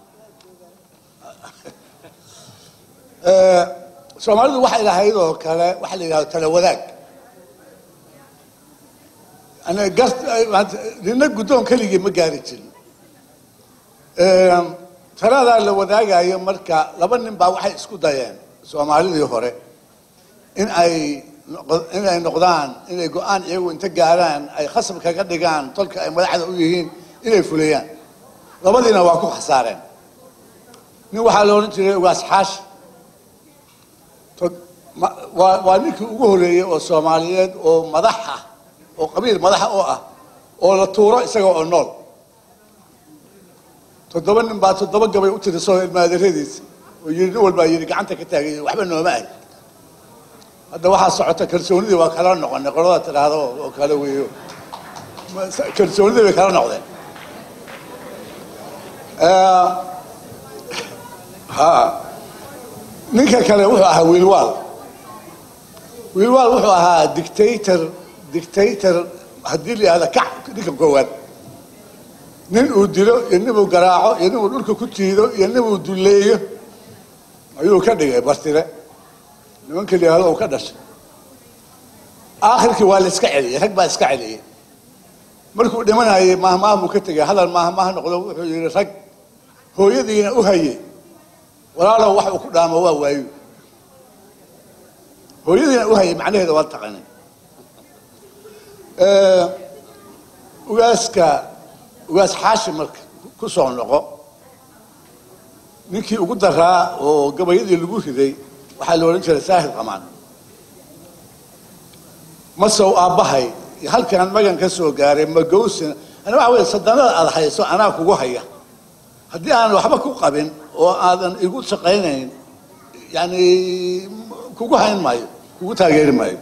Speaker 13: soomaalidu waxay lahayd oo kale waxa la yidhahdo tala wadaag Ana gar- nina guddoon keligii ma gaari jirin taladaa la wadaagayo marka laba nin baa waxay isku dayeen soomaalidii hore in ay noqo- in ay noqdaan inay go-aan iyagu inta gaaraan ay khasab kaga dhigaan tolka ay madaxda u yihiin inay fuliyaan labadiina waa ku khasaareen nin waxaa la odhan jiray ugaas xaashi To- ma- waa waa ninkii ugu horeeyey oo soomaaliyeed oo madax ah oo qabiil madaxa oo ah oo la tuuro isaga oo nool toddoba nin baa toddoba gabay u tirisoo ilmaadaradiisa oo yidhi nin walbaa yidhi gacanta ka taagay waxba nooma ahy hadda waxaa socota kalsoonidii waa kala noqonay qolada tidhaahdo oo kale weeyo Ma- kalsoonidii bay kala noqdeen Eh, ha ninka kale wuxuu ahaa wiilwaal wiilwaal wuxuu ahaa dictator dictator haddii la yihahda kac ninka koowaad nin uu dilo iyo nin uu garaaco iyo nin uu dhulka ku jiido iyo nin uu duleeyo ayuu ka dhigay bartire nimanka la yihahdo uu ka dhashay aakhirkii waa la iska celiyey rag baa iska celiyey markuu dhimanayay mahmaah buu ka tegay hadal mahmaah noqdo wuxuu yidhi rag hooyadiina u hayay walaalow wax uu ku dhaamo waa waayo hooyadiina u hayay macnaheeda waa taqanin ugaaska ugaas xaashi marka ku soo noqo ninkii ugu daraa oo gabayadii lagu riday waxaa la odhan jiray saahid qamaan masow aabbahay halkaan magan ka soo gaaray magowsin ana waxa weye sadanada aad hayso anaa kugu haya haddii aan waxba ku qabin oo aadan igu shaqaynayn yani kugu hayn maayo kugu taageeri maayo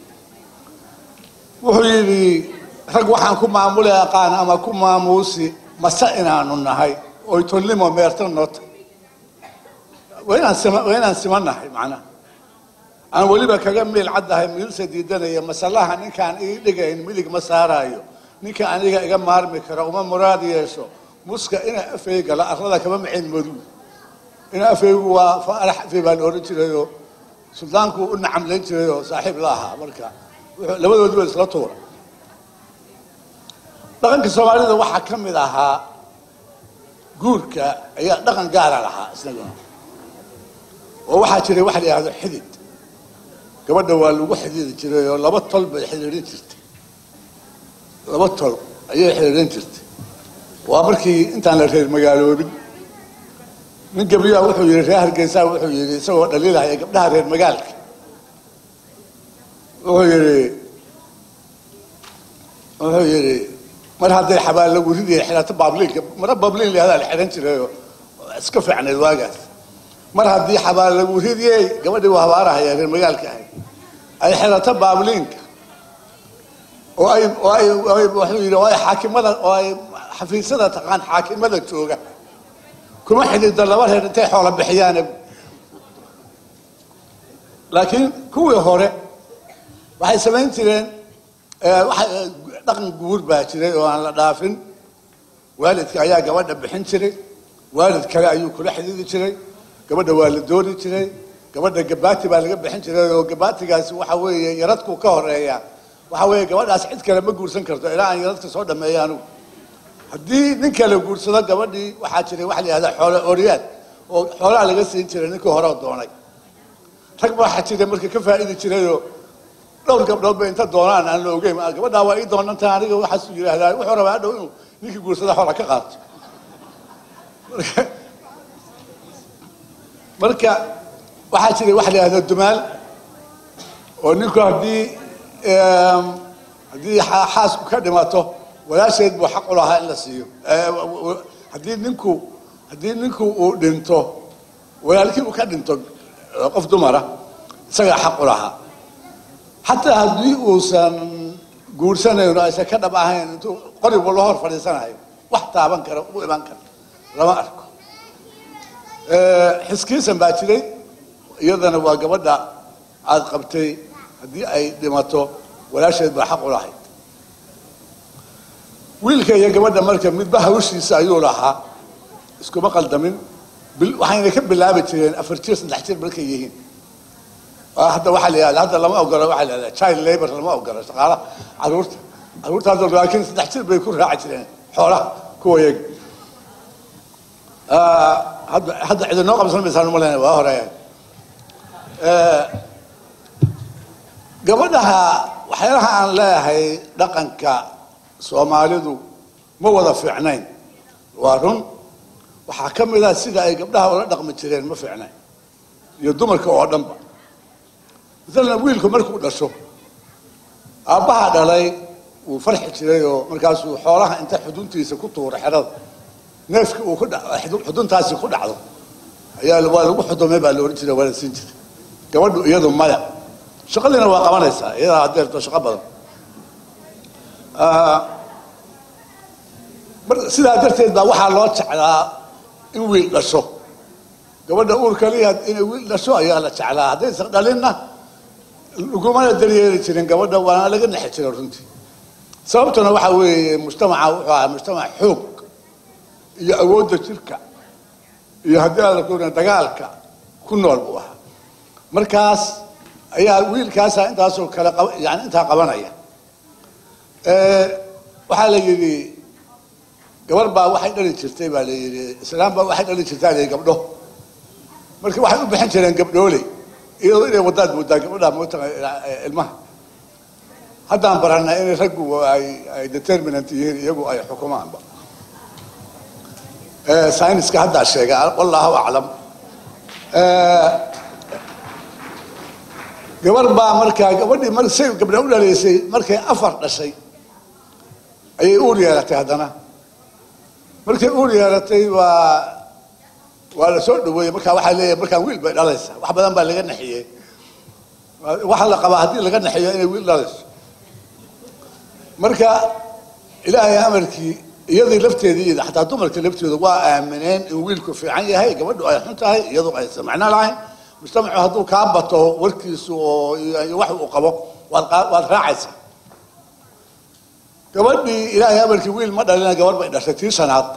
Speaker 13: wuxuu yidhi rag waxaan ku maamuli aqaan ama ku maamuusi mase inaanu nahay oy tolnimo meerta noota waa inaan sima waa inaan simannahay macnaha aan weliba kaga miil caddahay miilsa diidanaya masalaha ninkaan ii dhigayn midig ma saaraayo ninka aniga iga maarmi kara uma muraad yeesho muska ina afeyga la arlada kama macin madow ina afeygu waa faarax afey baan odhan jirayoo suldaanku u nacamlayn jirayoo saaxiib la ahaa marka wuxuu labadoodiba isla tuura dhaqanka soomaalida waxaa ka mid ahaa guurka ayaa dhaqan gaara lahaa isnaguna oo waxaa jiray waxa la yidhahdo xidid gabadha waa lagu xididi jiray oo laba tol bay xidhiidhin jirtay laba tol ayay xidhiidhin jirtay waa markii intaan la reer magaaloobin nin gabriyaa wuxuu yidhi reer hargeysa wuxuu yidhi isagoo dhaliilahaya gabdhaha reer magaalka wuxuu yidhi wuxuu yidhi mar hadday xabaal lagu ridiya xidhato baabliinka mara baabliin lahaadaa la xidhan jirayoo iska fiicnayd waagaas mar haddii xabaal lagu ridiyey gabadhii waa habaarahaya reer magaalka ahay ay xidhato baabliinka oo ay oo ay oo ay wuxuu yidhi oo ay xaakimada oo ay xafiisyada taqaan xaakimada jooga kuma xidhiidda laba reer intay xoola bixiyaane laakiin kuwii hore waxay samayn jireen waxa dhaqan guur baa jiray oo aan la dhaafin waalidka ayaa gabadha bixin jiray waalid kale ayuu kula xidhiidi jiray gabadha waa la dooni jiray gabadha gabaati baa laga bixin jiray oo gabaatigaasi waxa weeye yaradku ka horeeya waxa weeye gabadhaas cid kale ma guursan karto ilaa aan yaradka soo dhameeyo anugu haddii nin kale guursado gabadhii waxaa jiray waxa la yihahda xoolo oryaad oo xoolaha laga siin jiray ninkii hore oo doonay rag baa waxaa jiray marka ka faa'idi jirayoo dhowr gabdhood ba inta doonaan aan la ogeyn gabadhaa waa ii doonantaa aniga waxaasuu yidhaahdaa wuxuu rabaa hadhow inuu ninkii guursada xoola ka qaato marka marka waxaa jiray waxa la yihahda dumaal oo ninku haddii haddii xaasku ka dhimato walaasheed buu xaq u lahaa in la siiyo haddii ninku haddii ninku uu dhinto walaalkii uu ka dhinto qof dumara isagaa xaq u lahaa xataa haddii uusan guursanayno aysan ka dhab ahayn intuu qoribu la hor fadhiisanayo wax taaban kara u iman kara lama arko xiskiisan baa jiray iyadana waa gabadha aad qabtay haddii ay dhimato walaasheed baa xaq u lahayd wiilka iyo gabadha marka midba hawshiisa ayuu lahaa iskuma qaldamin bil- waxayna ka bilaabi jireen afar jir saddex jir markay yihiin Waa hadda waxaa la yidhahda hadda lama ogola waxaa la yidhahda child labor lama ogola shaqaalaha caruurta caruurta hadda laakiin saddex jir bay ku raaci jireen xoolaha kuwa yaga Ah, hadda hadda cidi noo qabsan maysaan umalayna waa hore Eh, gabadhaha waxyaalaha aan leeyahay dhaqanka soomaalidu ma wada fiicnayn waa run waxaa ka mid ah sida ay gabdhaha ula dhaqmi jireen ma fiicnayn iyo dumarka oo dhanba masalan wiilku markuu dhasho aabbaha dhalay wuu farxi jiray oo markaasuu xoolaha inta xuduntiisa ku tuura xerada neefki uu ku dha- xudu- xuduntaasi ku dhacdo ayaa waa lagu xudumay baa la ohan jiray waa la siin jiray gabadhu iyadu maya shaqadiina waa qabanaysaa iyadaa adeerto shaqo badan Ah, mar- sidaa darteed baa waxaa loo jeclaa in wiil dhasho gabadha uur kaliya inay wiil dhasho ayaa la jeclaa haddaysan dhalinna lagumana daryeeli jirin gabadha waana laga nexi jiray runtii sababtuna waxaa weeye mujtamaca wuxuu ahaa mujtamac xoog iyo awoodda jirka iyo haddii aan la kurin dagaalka ku nool buu ahaa markaas ayaa wiilkaasa intaasoo kale qab- yani intaa qabanaya Eh, waxaa la yidhi gabar baa waxay dhali jirtay baa la yidhi islaam baa waxay dhali jirtaa la yidhi gabdho marka waxay u bixin jireen gabdhooley iyadoo inay wadaad moodaa gabadha moota ilmaha haddaan baranaa inay raggu ay ay determinant yihiin iyagu ay xukumaanba Eh, sayniska haddaa sheega wallahu aclam Eh, gabar baa markaa gabadhii mar say gabdha u dhaleysay markay afar dhashay ayay uur yeelatay haddana markay uur yeelatay waa waa la soo dhaweeyey markaa waxaa leeyahay markaan wiil bay dhalaysaa wax badan baa laga naxiyey waxaa la qabaa haddii laga naxiyo inay wiil dhalayso marka ilaahay amarkii iyadii lafteedii iyo xataa dumarka laftooda waa aamineen in wiilku fiican yahay gabadhu ay xun tahay iyadu aysan macno lahayn mujtamacu hadduu kaa bato warkiisu oo iyo iyo wax uu qabo waad qaa- waad raacaysaa gabadhii ilaahay amarkii wiil ma dhalina gabar bay dhashay tii shanaad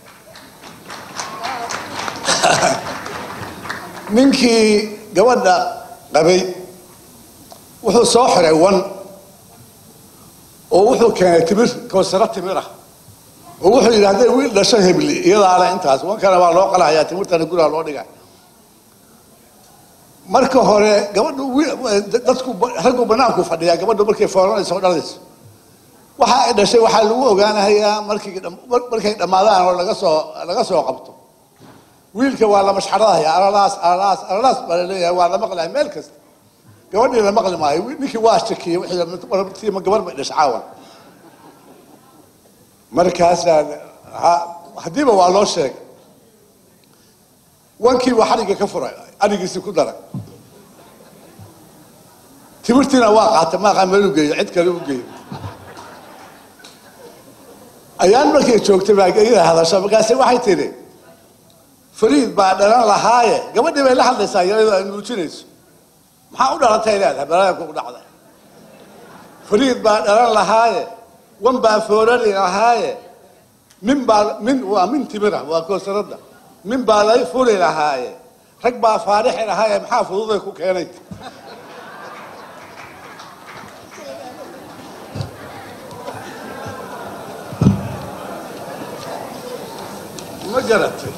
Speaker 13: ninkii gabadha qabay wuxuu soo xiray wan oo wuxuu keenay timir kawsaro timir ah oo wuxuu yidhi hadday wiil dhasho hebli iyadaa le intaas wankana waa loo qalahayaa timirtana guriga loo dhigay marka hore gabadhu wi- dadku raggu banaanku fadhiyaa gabadhu markay foolanayso oo dhalayso waxa ay dhashay waxaa lagu ogaanayaa markii dham- mar- markay dhammaadaan oo laga soo laga soo qabto wiilka waa la mashxaradaya alalaas alalaas alalaas baa laleeyahay waa la maqlaya meel kasta gabadhii la maqli maayo wi- ninkii waa shakiyey wixii tiima gabar bay dhashay caawan markaasaa ha- haddiiba waa loo sheegay wankii waa xadhigga ka furay adhigiisii ku daray timirtiina waa qaatay maaqa meel u geeyo cid kale u geeyo ayaan markay joogtay baa iyada hadasho markaase waxay tidhi fariid baa dhalan lahaaye gabadhii bay la hadlaysaa iyadoo ay nuujinayso maxaa u dhalantay leedahay balaanku u dhacday fariid baa dhalan lahaaye wan baa foorari lahaaye min baa min waa min timira waa koosarada min baa lay furi lahaaye rag baa faarixi lahaaye maxaa fududay ku keenay ma garatay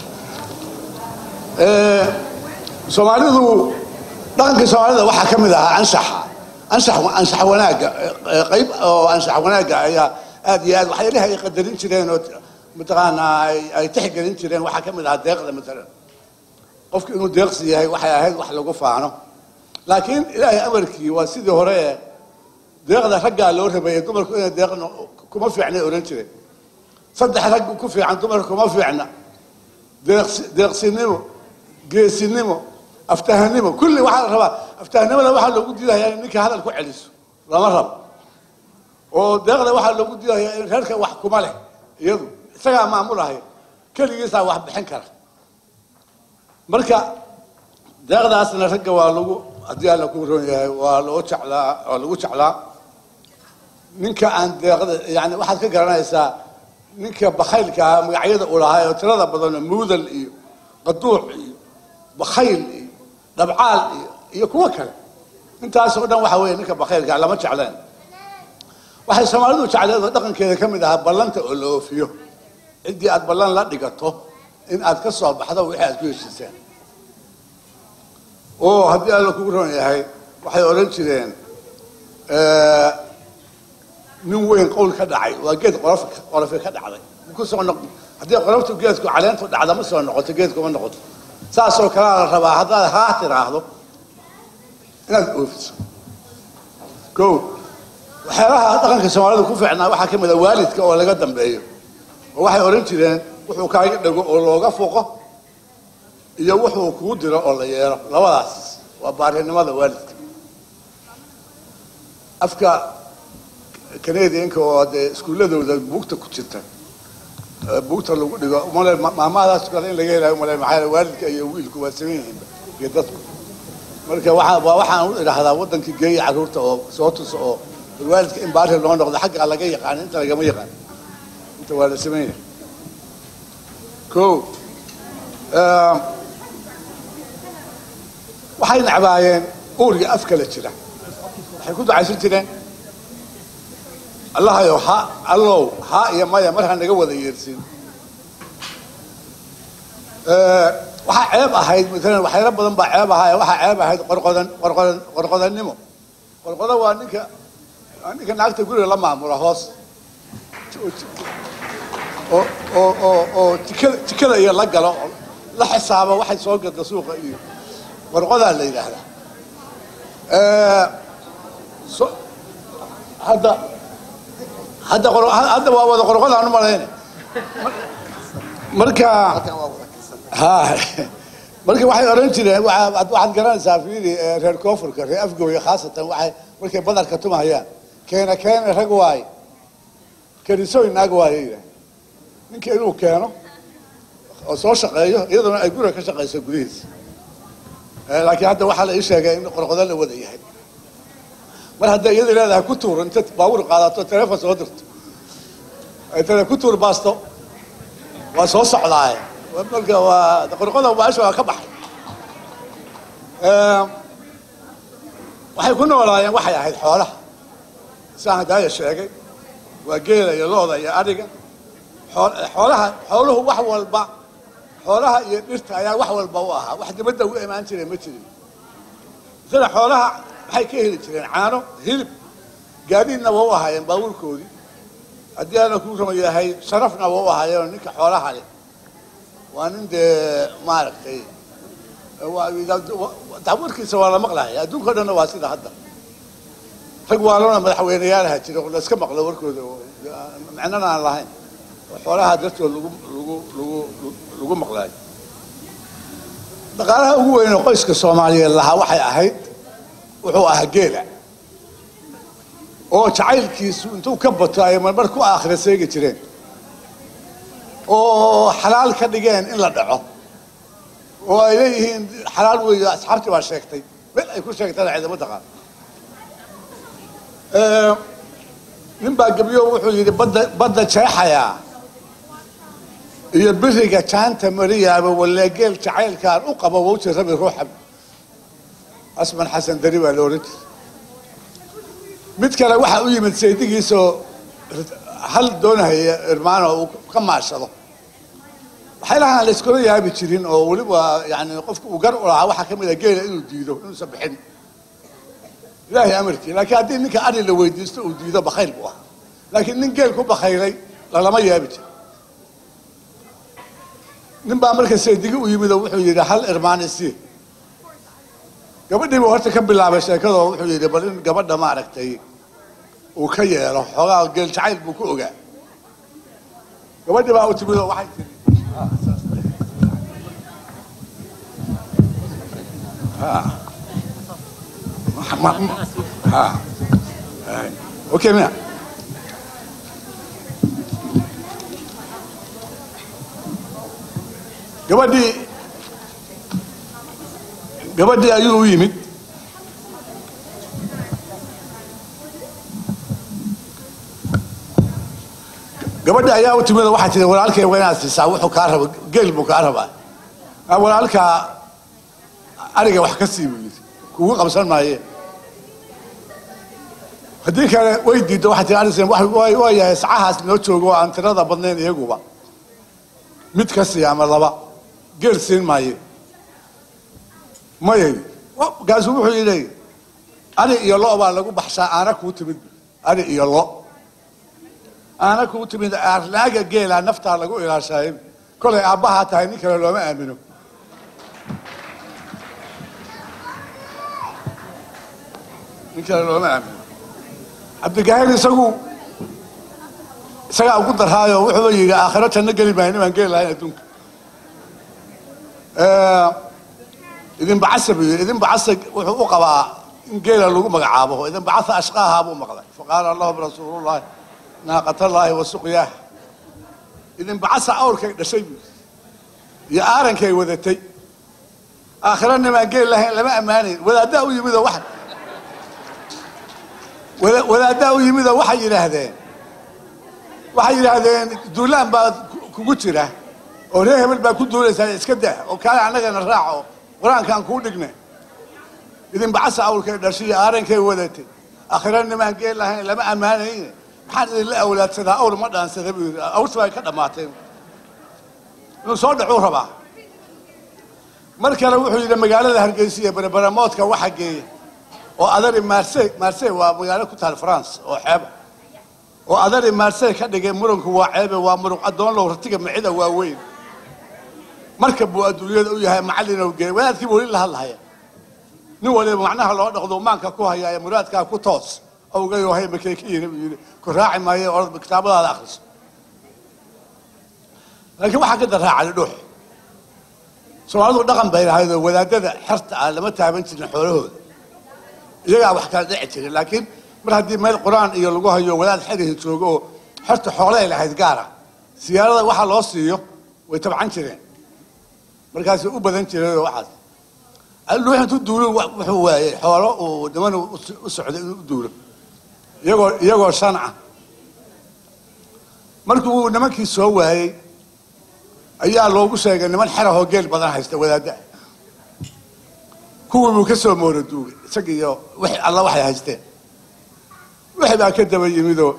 Speaker 13: Eh, soomaalidu dhaqankii soomaalida waxaa ka mid ahaa anshaxa anshax anshax wanaagga eh, qayb oo anshax wanaagga ayaa aad iyo aad waxyaalaha ay qadarin jireen oo mataqaanaa ay ay tixgelin jireen waxaa ka mid ahaa deeqda matalan qofku inuu deeqsi yahay waxay ahayd wax lagu faano laakiin ilaahay amarkii waa sidii hore ee deeqda raggaa loo rabeeyey dumarku inay deeq no- kuma fiicnay ohan jireen saddex rag ku fiican dumarka kuma fiicna deeqsi deeqsinimo geesinimo aftahanimo kulli waxaa la rabaa aftahanimada waxaa loogu diidayaa in ninka hadal ku celiso lama rabo oo deeqda waxaa loogu diidayaa in reerka wax kuma leh iyadu isagaa maamulahaya keligiisaa wax bixin kara marka deeqdaasna ragga waa lagu haddii alla ku ron yahay waa loo jeclaa waa lagu jeclaa ninka aan deeqda yani waxaad ka garanaysaa ninka bakhaylka ahaa magacyada uu lahaa oo tirada badanoo muudal iyo qaduuc iyo bakhayl iyo dhabcaal iyo iyo kuwo kale intaasoo dhan waxa weeye ninka bakhaylka lama jecleen waxay soomaalidu jecleed oo dhaqankeeda ka mid ahaa ballanta oo la oofiyo ciddii aad ballan la dhigato in aad ka soo baxdo wixii aad ku heshiiseen oo haddii alla kugu ron yahay waxay odhan jireen nin weyn qowl ka dhacay waa geed qolof qolofi ka dhacday ku soo noq haddii qoloftu geedku caleentu dhacda ma soo noqoto geedku ma noqoto saasoo kalea la rabaa haddaad haa tiraahdo inaad oofiso ko waxyaalaha dhaqanka soomaalida ku fiicnaa waxaa ka mid a waalidka oo laga dambeeyo oo waxay odhan jireen wuxuu kaaga dhego oo looga foqo iyo wuxuu kuu diro oo la yeelo labadaas waa baarinimada waalidka afka canadianka oo dee iskuulladooda buugta ku jirta buugta lagu dhigo umale maamahadaas kale in laga helayo umale maxaa yeele waalidka iyo wiilku waa saman yihiin iyo dadku marka waxaa waa waxaan u idhaahdaa waddankii geeya carruurta oo soo tuso oo bal waalidka in baari loo noqdo xaggaa laga yaqaan inta lagama yaqaan inta waa la saman yahay ko waxay necbaayeen uurga af kala jira waxay ku ducaysan jireen allahayow ha allow ha iyo maya mar ha naga wada yeersin waxaa ceeb ahayd maalan waxyaalo badan baa ceeb ahaa waxaa ceeb ahayd qorqodan qorqodan qorqodannimo qorqodan waa ninka waa ninka naagta guriga la maamula hoos oo oo oo oo jikada jikada iyo la galo la xisaabo waxay soo gada suuqa iyo qorqodaa la yidhaahdaa so hadda hadda qor- hadda waa wada qorqodaan u malayna marka ha marka waxay odhan jireen waa- waxaad garanaysaa fiili eh, reer koonfurka reer afgooya khaasatan waxay markay badarka tumahayaan keena keena rag waaye kenisooy naag waaye yidhaah ninka inuu keeno oo soo shaqeeyo iyaduna ay guriga ka shaqayso gudihiisa Eh, laakiin hadda waxaa la ii sheegay in qorqodo la wada yahay mar hadday iyada leedahay ku tuur inta baabuur qaadato teleefon soo dirto ay tale ku tuur baasto waa soo socdaaye marka waa qorqoda baasha waa ka baxay Eh, waxay ku noolaayeen waxay ahayd xoolaha saan hadaaya sheegay waa geela iyo looda iyo adhiga xool- xoolaha xooluhu wax walba xoolaha iyo dhirta ayaa wax walba u ahaa wax dibadda u imaan jiray ma jirin sida xoolaha waxay ka heli jireen caano hilib gaadiidna waa u ahaayeen baabuurkoodii haddii aana ku rama yahay sharafna waa u ahaayeen oo ninka xoolaha leh waa nin dee maaragtay dawarkiisa waa la maqlahaya adduunka o dhanna waa sida hadda rag waalona madaxweyneyaalaha jira oo la iska maqlo warkooda oo macnana aan lahayn oo xoolaha dartood lagu lagu lagu lagu maqlaayo dhaqaalaha ugu weyn oo qoyska soomaaliyeed lahaa waxay ahayd wuxuu ahaa geela oo jacaylkiisu intuu ka bato ay marmar ku aakhira seegi jireen oo xalaal ka dhigeen in la dhaco oo ay leeyihiin xalaal weeyo asxaabtii baa sheegtay meel ay ku sheegtana ciidamo taqaan nin baa gebyo wuxuu yidhi badda badda jeexayaa iyo biriga jaanta mariyaaba waleegeel jacaylkaan u qaba wawji rabi ruuxa asman xasan dari baa la ohan jiray mid kale waxaa u yimid saydigiisoo hal doonahaya irmaano uu ka maashado waxyaalahan la iskula yaabi jirin oo weliba yani qofka uu gar u lahaa waxaa ka mid a geela inuu diido inuusan bixin ilaahay amarkii laakiin haddii ninka ari la weydiisto uu diido bakhayl buu ahaa laakiin nin geel ku bakhaylay lalama yaabi jiro nin baa marka saydigi u yimid oo wuxuu yidhi hal irmaan isii gabadhii buu horta ka bilaabay sheekadoo wuxuu yidhi bal in gabadha maaragtay uu ka yeelo xoogaa geel jacayl buu ku ogaa gabadhii baa u timid oo waxay tiri ha ma- ma- ha Hai. okay mia gabadhii gabadhii ayuu u yimid gabadhi ayaa u timid oo waxay tihi walaalkay waa inaad siisaa wuxuu kaa raba geel buu kaa rabaa "Ah, walaalkaa ariga wax ka sii buu yidhi kugu qabsan maaye haddii kale way diiddo waxay tihi aris waa yahay sacahaas noo joogo oo aan tirada badnayn iyaguba mid ka sii ama laba geel siin maaye maya markaasuu wuxuu yidhi ari iyo lo baa lagu baxshaa aana kuu timid ari iyo lo aana kuu timid aarlaaga geela naftaa lagu ilaashaayo kolay aabbahaa tahay nin kale looma aamino nin kale looma aamino cabdigaahir isagu isagaa ugu darhaayo wuxuuba yidhi aakhiro janno geli maayo nimaan geli lahayn adduunka idin bacasa buu yidhi idin bacasa wuxuu u qabaa in geela lagu magacaabo idin bacasa ashqaaha buu maqlay faqaala lahum rasuulullahi naaqatallaahi wa suqyaah idin bacasa awrkay dhashay buu yidhi iyo aarankay wadatay aakhiro nimaan geli lahayn lama ammaanayn wadaaddaa u yimidoo wax wada- wadaaddaa u yimidoo waxay yidhaahdeen waxay yidhaahdeen duulaan baa ku- kugu jira oo reer hebel baa ku duulaysaa iska dah oo kaale annagana raaco qur-aankaan kuu dhigne idin bacasa awlkay dhashiyo aarankay wadatay akhira nimaan geel lahayn lama ammaanayne maxaan idinla awlaadsadaa awr ma dhaansada buu yidhi awrta bay ka dhammaatay inuu soo dhacuu rabaa mar kale wuxuu yidhi magaalada hargeysa iyo bereberamoodka waxa geeya oo adari marsey marsey waa magaalo ku taal france oo xeeba oo adari marsey ka dhigay muranku waa ceebe waa muruq addoon low ratiga micida waa weyn marka buu adduunyada u yahay macallin oo geey wadaadkii buu weli la hadlahaya nin waliba macnaha loo dhaqdo maanka ku haya ee muraadkaa ku toos awgayoo hay makay ka yiri buu yidhi ku raaci maayo orad kitaabadaada akhriso laakiin waxaa ka daraacay dhuux soomaalidu dhaqan bay lahayd oo wadaadada xerta ah lama taaban jirin xoolahooda iyagaa wax kala dhici jiray laakiin mar haddii meel qur-aan iyo lagu hayo wadaad xerihi joogo oo xerta xoolay lahayd gaara siyaarada waxa loo siiyo way tabcan jireen markaasay u badan jireen oo waxaas alluux intuu duulo wa- wuxuu waayey xoolo uu niman u s- u socday inuu u duulo iyagoo iyagoo shan ah markii uu nimankii soo waayey ayaa loogu sheegay niman xerahoo geel badan haysta wadaadda kuwii buu ka soo moora duugay isaga iyo wix alla waxay haysteen wixii baa ka daba yimidoo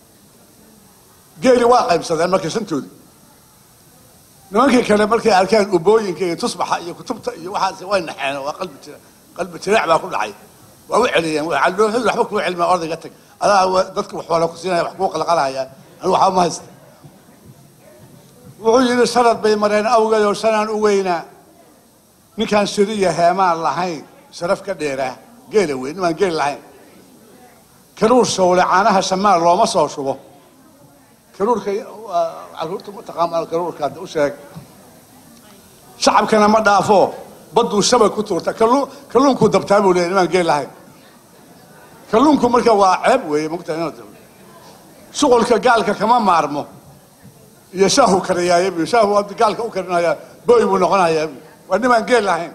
Speaker 13: geeli waa qaybsadeen marka shantoodii nimankii kale markay arkeen ubooyinka iyo tusbaxa iyo kutubta iyo waxaas way naxeen waa qalbi jira qalbi jiraac baa ku dhacay waa u celiyeen calooxadu waxba kuu celmaa ordayga tag adaa wa- dadka wax wala ku siinaya wax kuu qalqalaya anigu waxba ma haysta wuxuu yidhi sharad bay mareen awgeed oo shanaan u weynaa ninkaan shiriya heemaan lahayn sharaf ka dheeraa geela weyn nimaan geel lahayn karuur shawle caanaha shamaal looma soo shubo karuurka waa caruurta mataqaan karuurka hadda u sheeg shacabkana ma dhaafo badduu shabag ku tuurta kalluun kalluunkuu dabtaa buu leeyahy nimaan geel lahayn kalluunku marka waa ceeb weeye mogta shuqulka gaalka kama maarmo iyo shaahu kariyaaye bu shaahu haddi gaalka u karinayaa boy buu noqonayaa bu waa nimaan geel lahayn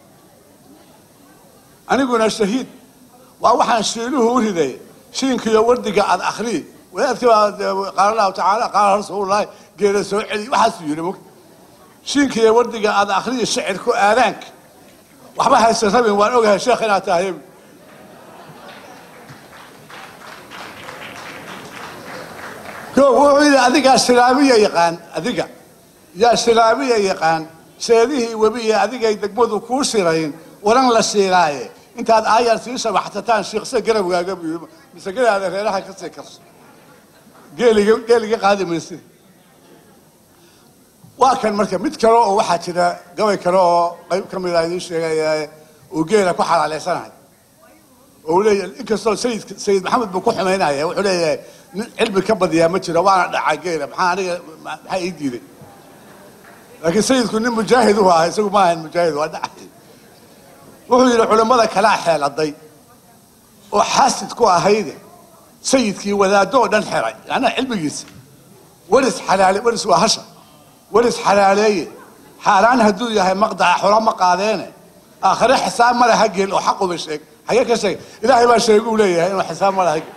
Speaker 13: aniguna shahiid waa waxaan shiiluhu u riday shiinkiyo wardiga aad akhrii wadaadkii baa dee qaala allahu tacaala qaala rasuulullahi geela soo celi waxaasuu yidhi mog shiinkiyo wardiga aad akhriyi shicirku aadaanka waxba hayse rabin waan ogahay sheekh inaad tahay bu ko wuxuu yidhi adigaa silaabiya yaqaan adiga yaa silaabiya yaqaan seedihii webiye adigay degmadu kuu sirayn waran la siilaaye intaad aayar sii shabaxsataan shiiqse garabgaaga buu yidhi masagadaada reeraha ka sii karso geeliga geeliga qaadi maysid waa kan marka mid kale oo waxaa jira gabay kale oo qayb ka mid a idiin sheegaya uu geela ku xalaaleysanahay oo uu leeyahay inkastoo sayid sayid maxamed buu ku xumaynaya wuxuu leeyahay nin cilmi ka badiyaa ma jiro waana dhacaa geela maxaa aniga maxaa ii diiday laakiin sayidku nin mujaahid u ahaa isagu ma ahayn mujaahid waa dhacay wuxuu yidhi culimmada kalaa xeeladay oo xaasid ku ahayde sayidkii wadaaddo oo dhan xeray macnaha cilmigiisa waris xalaale waris waa hasha waris xalaaleeye xaaraan hadduu yahay maqdaca xola ma qaadeene aakhire xisaab ma laha gel oo xaquba sheeg xagee ka sheeg ilaahay baa sheegu u leeyahay inuu xisaab ma laha gel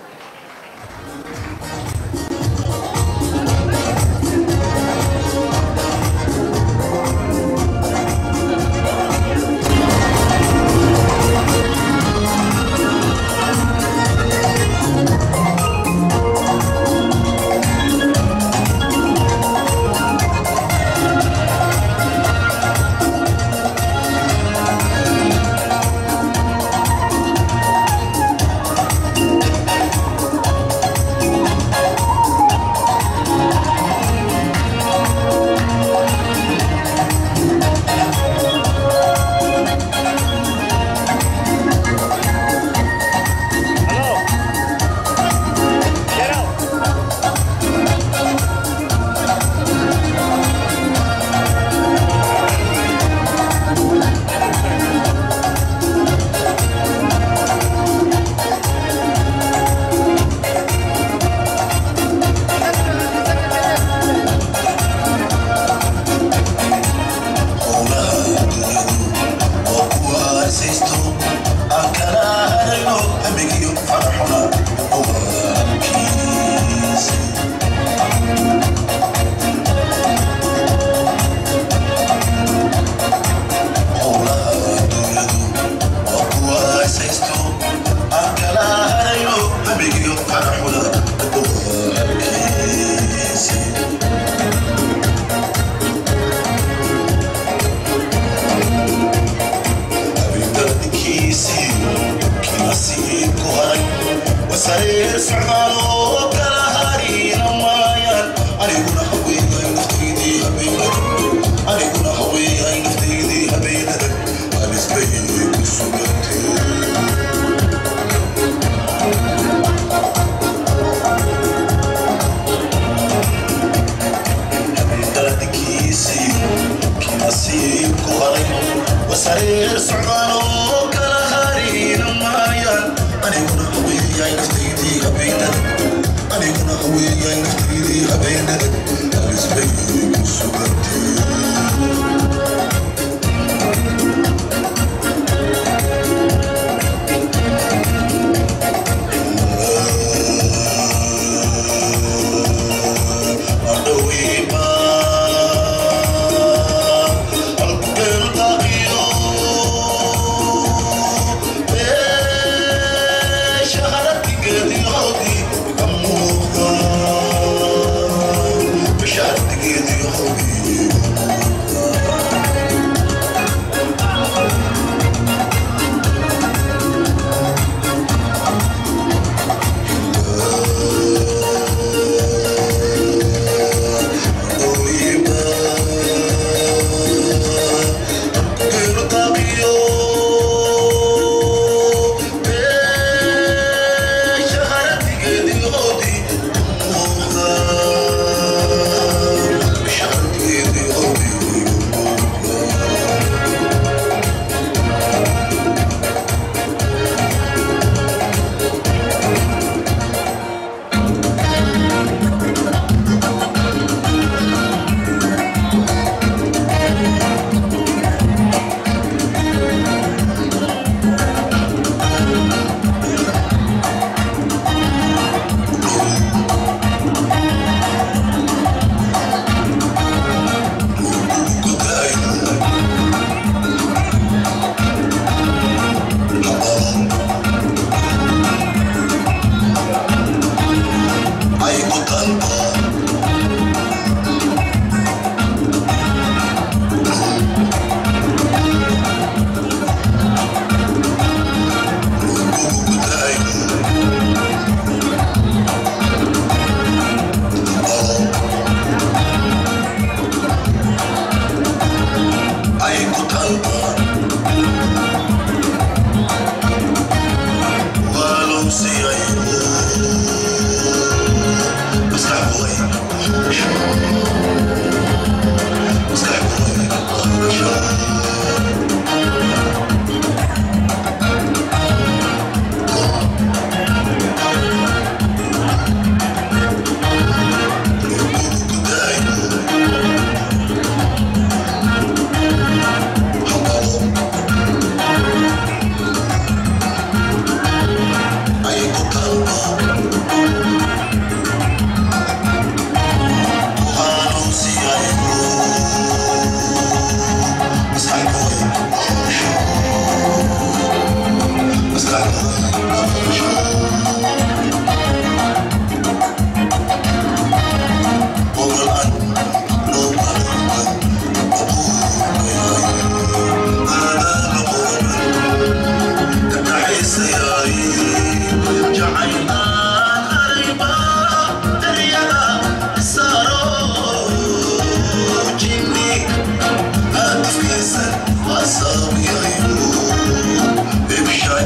Speaker 14: sariir socdaalo kala hariina maayaan aniguna haweenay naftaydii habeenada aniguna haweenay naftaydii habeenada alisbayay ku sugantee habeendaadikiisii kinasiibku haray wasariir socdaalo kala hariina maayaan aniguna haweenay naftaydii habeenada aniguna haweenay naftaydii habeenada alisbayay ku sugantee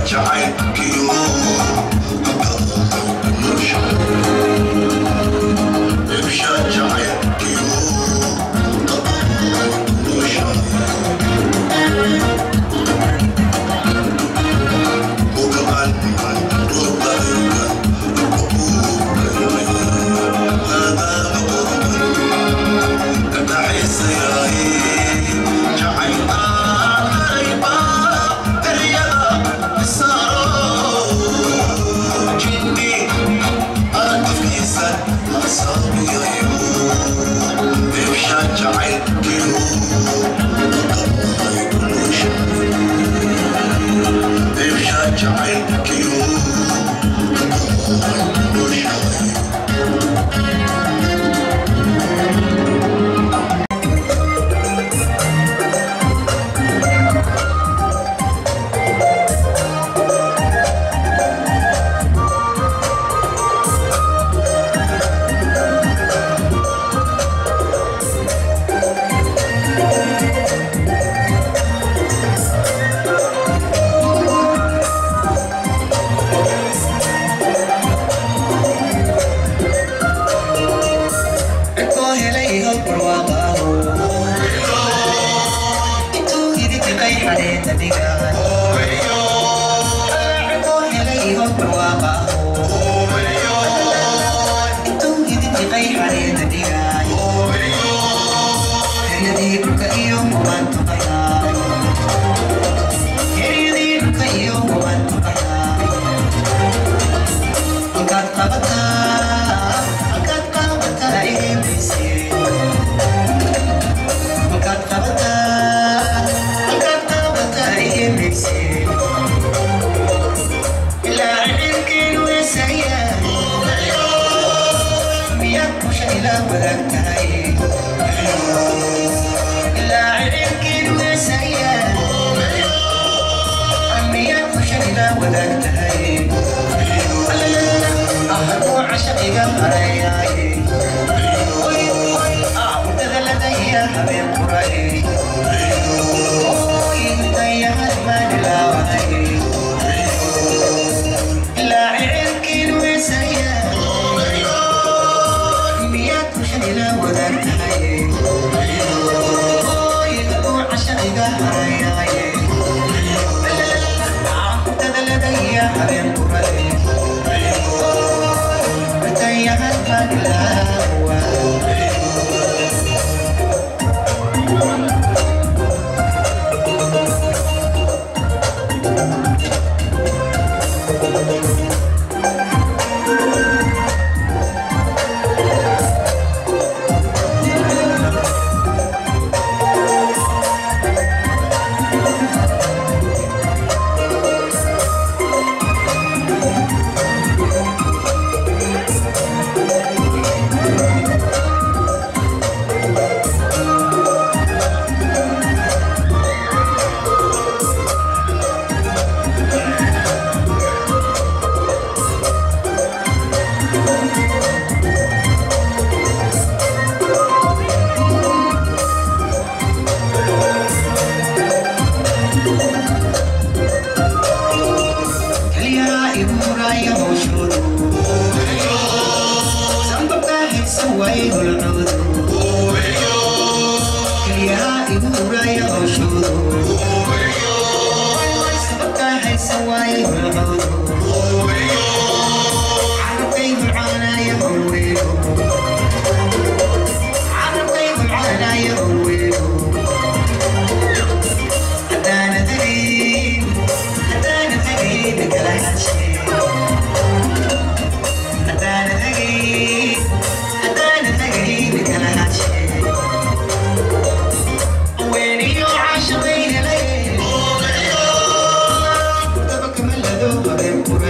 Speaker 15: When you're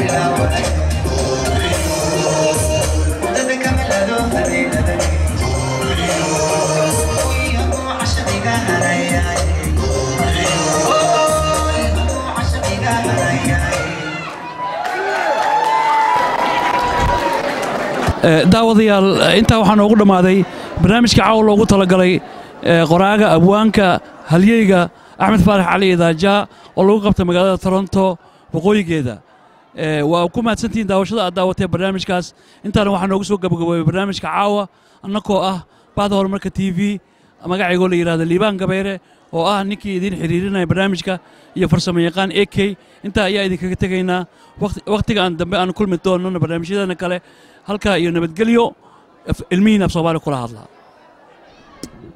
Speaker 1: Eh, daawadayaal eh, intaa waxaa noogu dhammaaday barnaamijka caawa loogu talagalay eh, qoraaga abwaanka halyeyga axmed faarax cali idaaja oo lagu qabtay magaalada toronto waqooyigeeda Eh, waa ku mahadsantihiin daawashada aad daawatee barnaamijkaas intaana waxaa noogu soo gabagaboobay barnaamijka caawa annakoo ah bahda horumarka t v magacaygoo la yidhahdo liibaan gabayre oo ah ninkii idiin xiriirinaya barnaamijka iyo farsamo yaqaan a k intaa ayaa idinkaga tegaynaa waqti- waqtiga aan dambe aan kulmi doonana barnaamijyadeena kale halkaa iyo nabadgelyo af- ilmihiin af soomaali kula hadlaa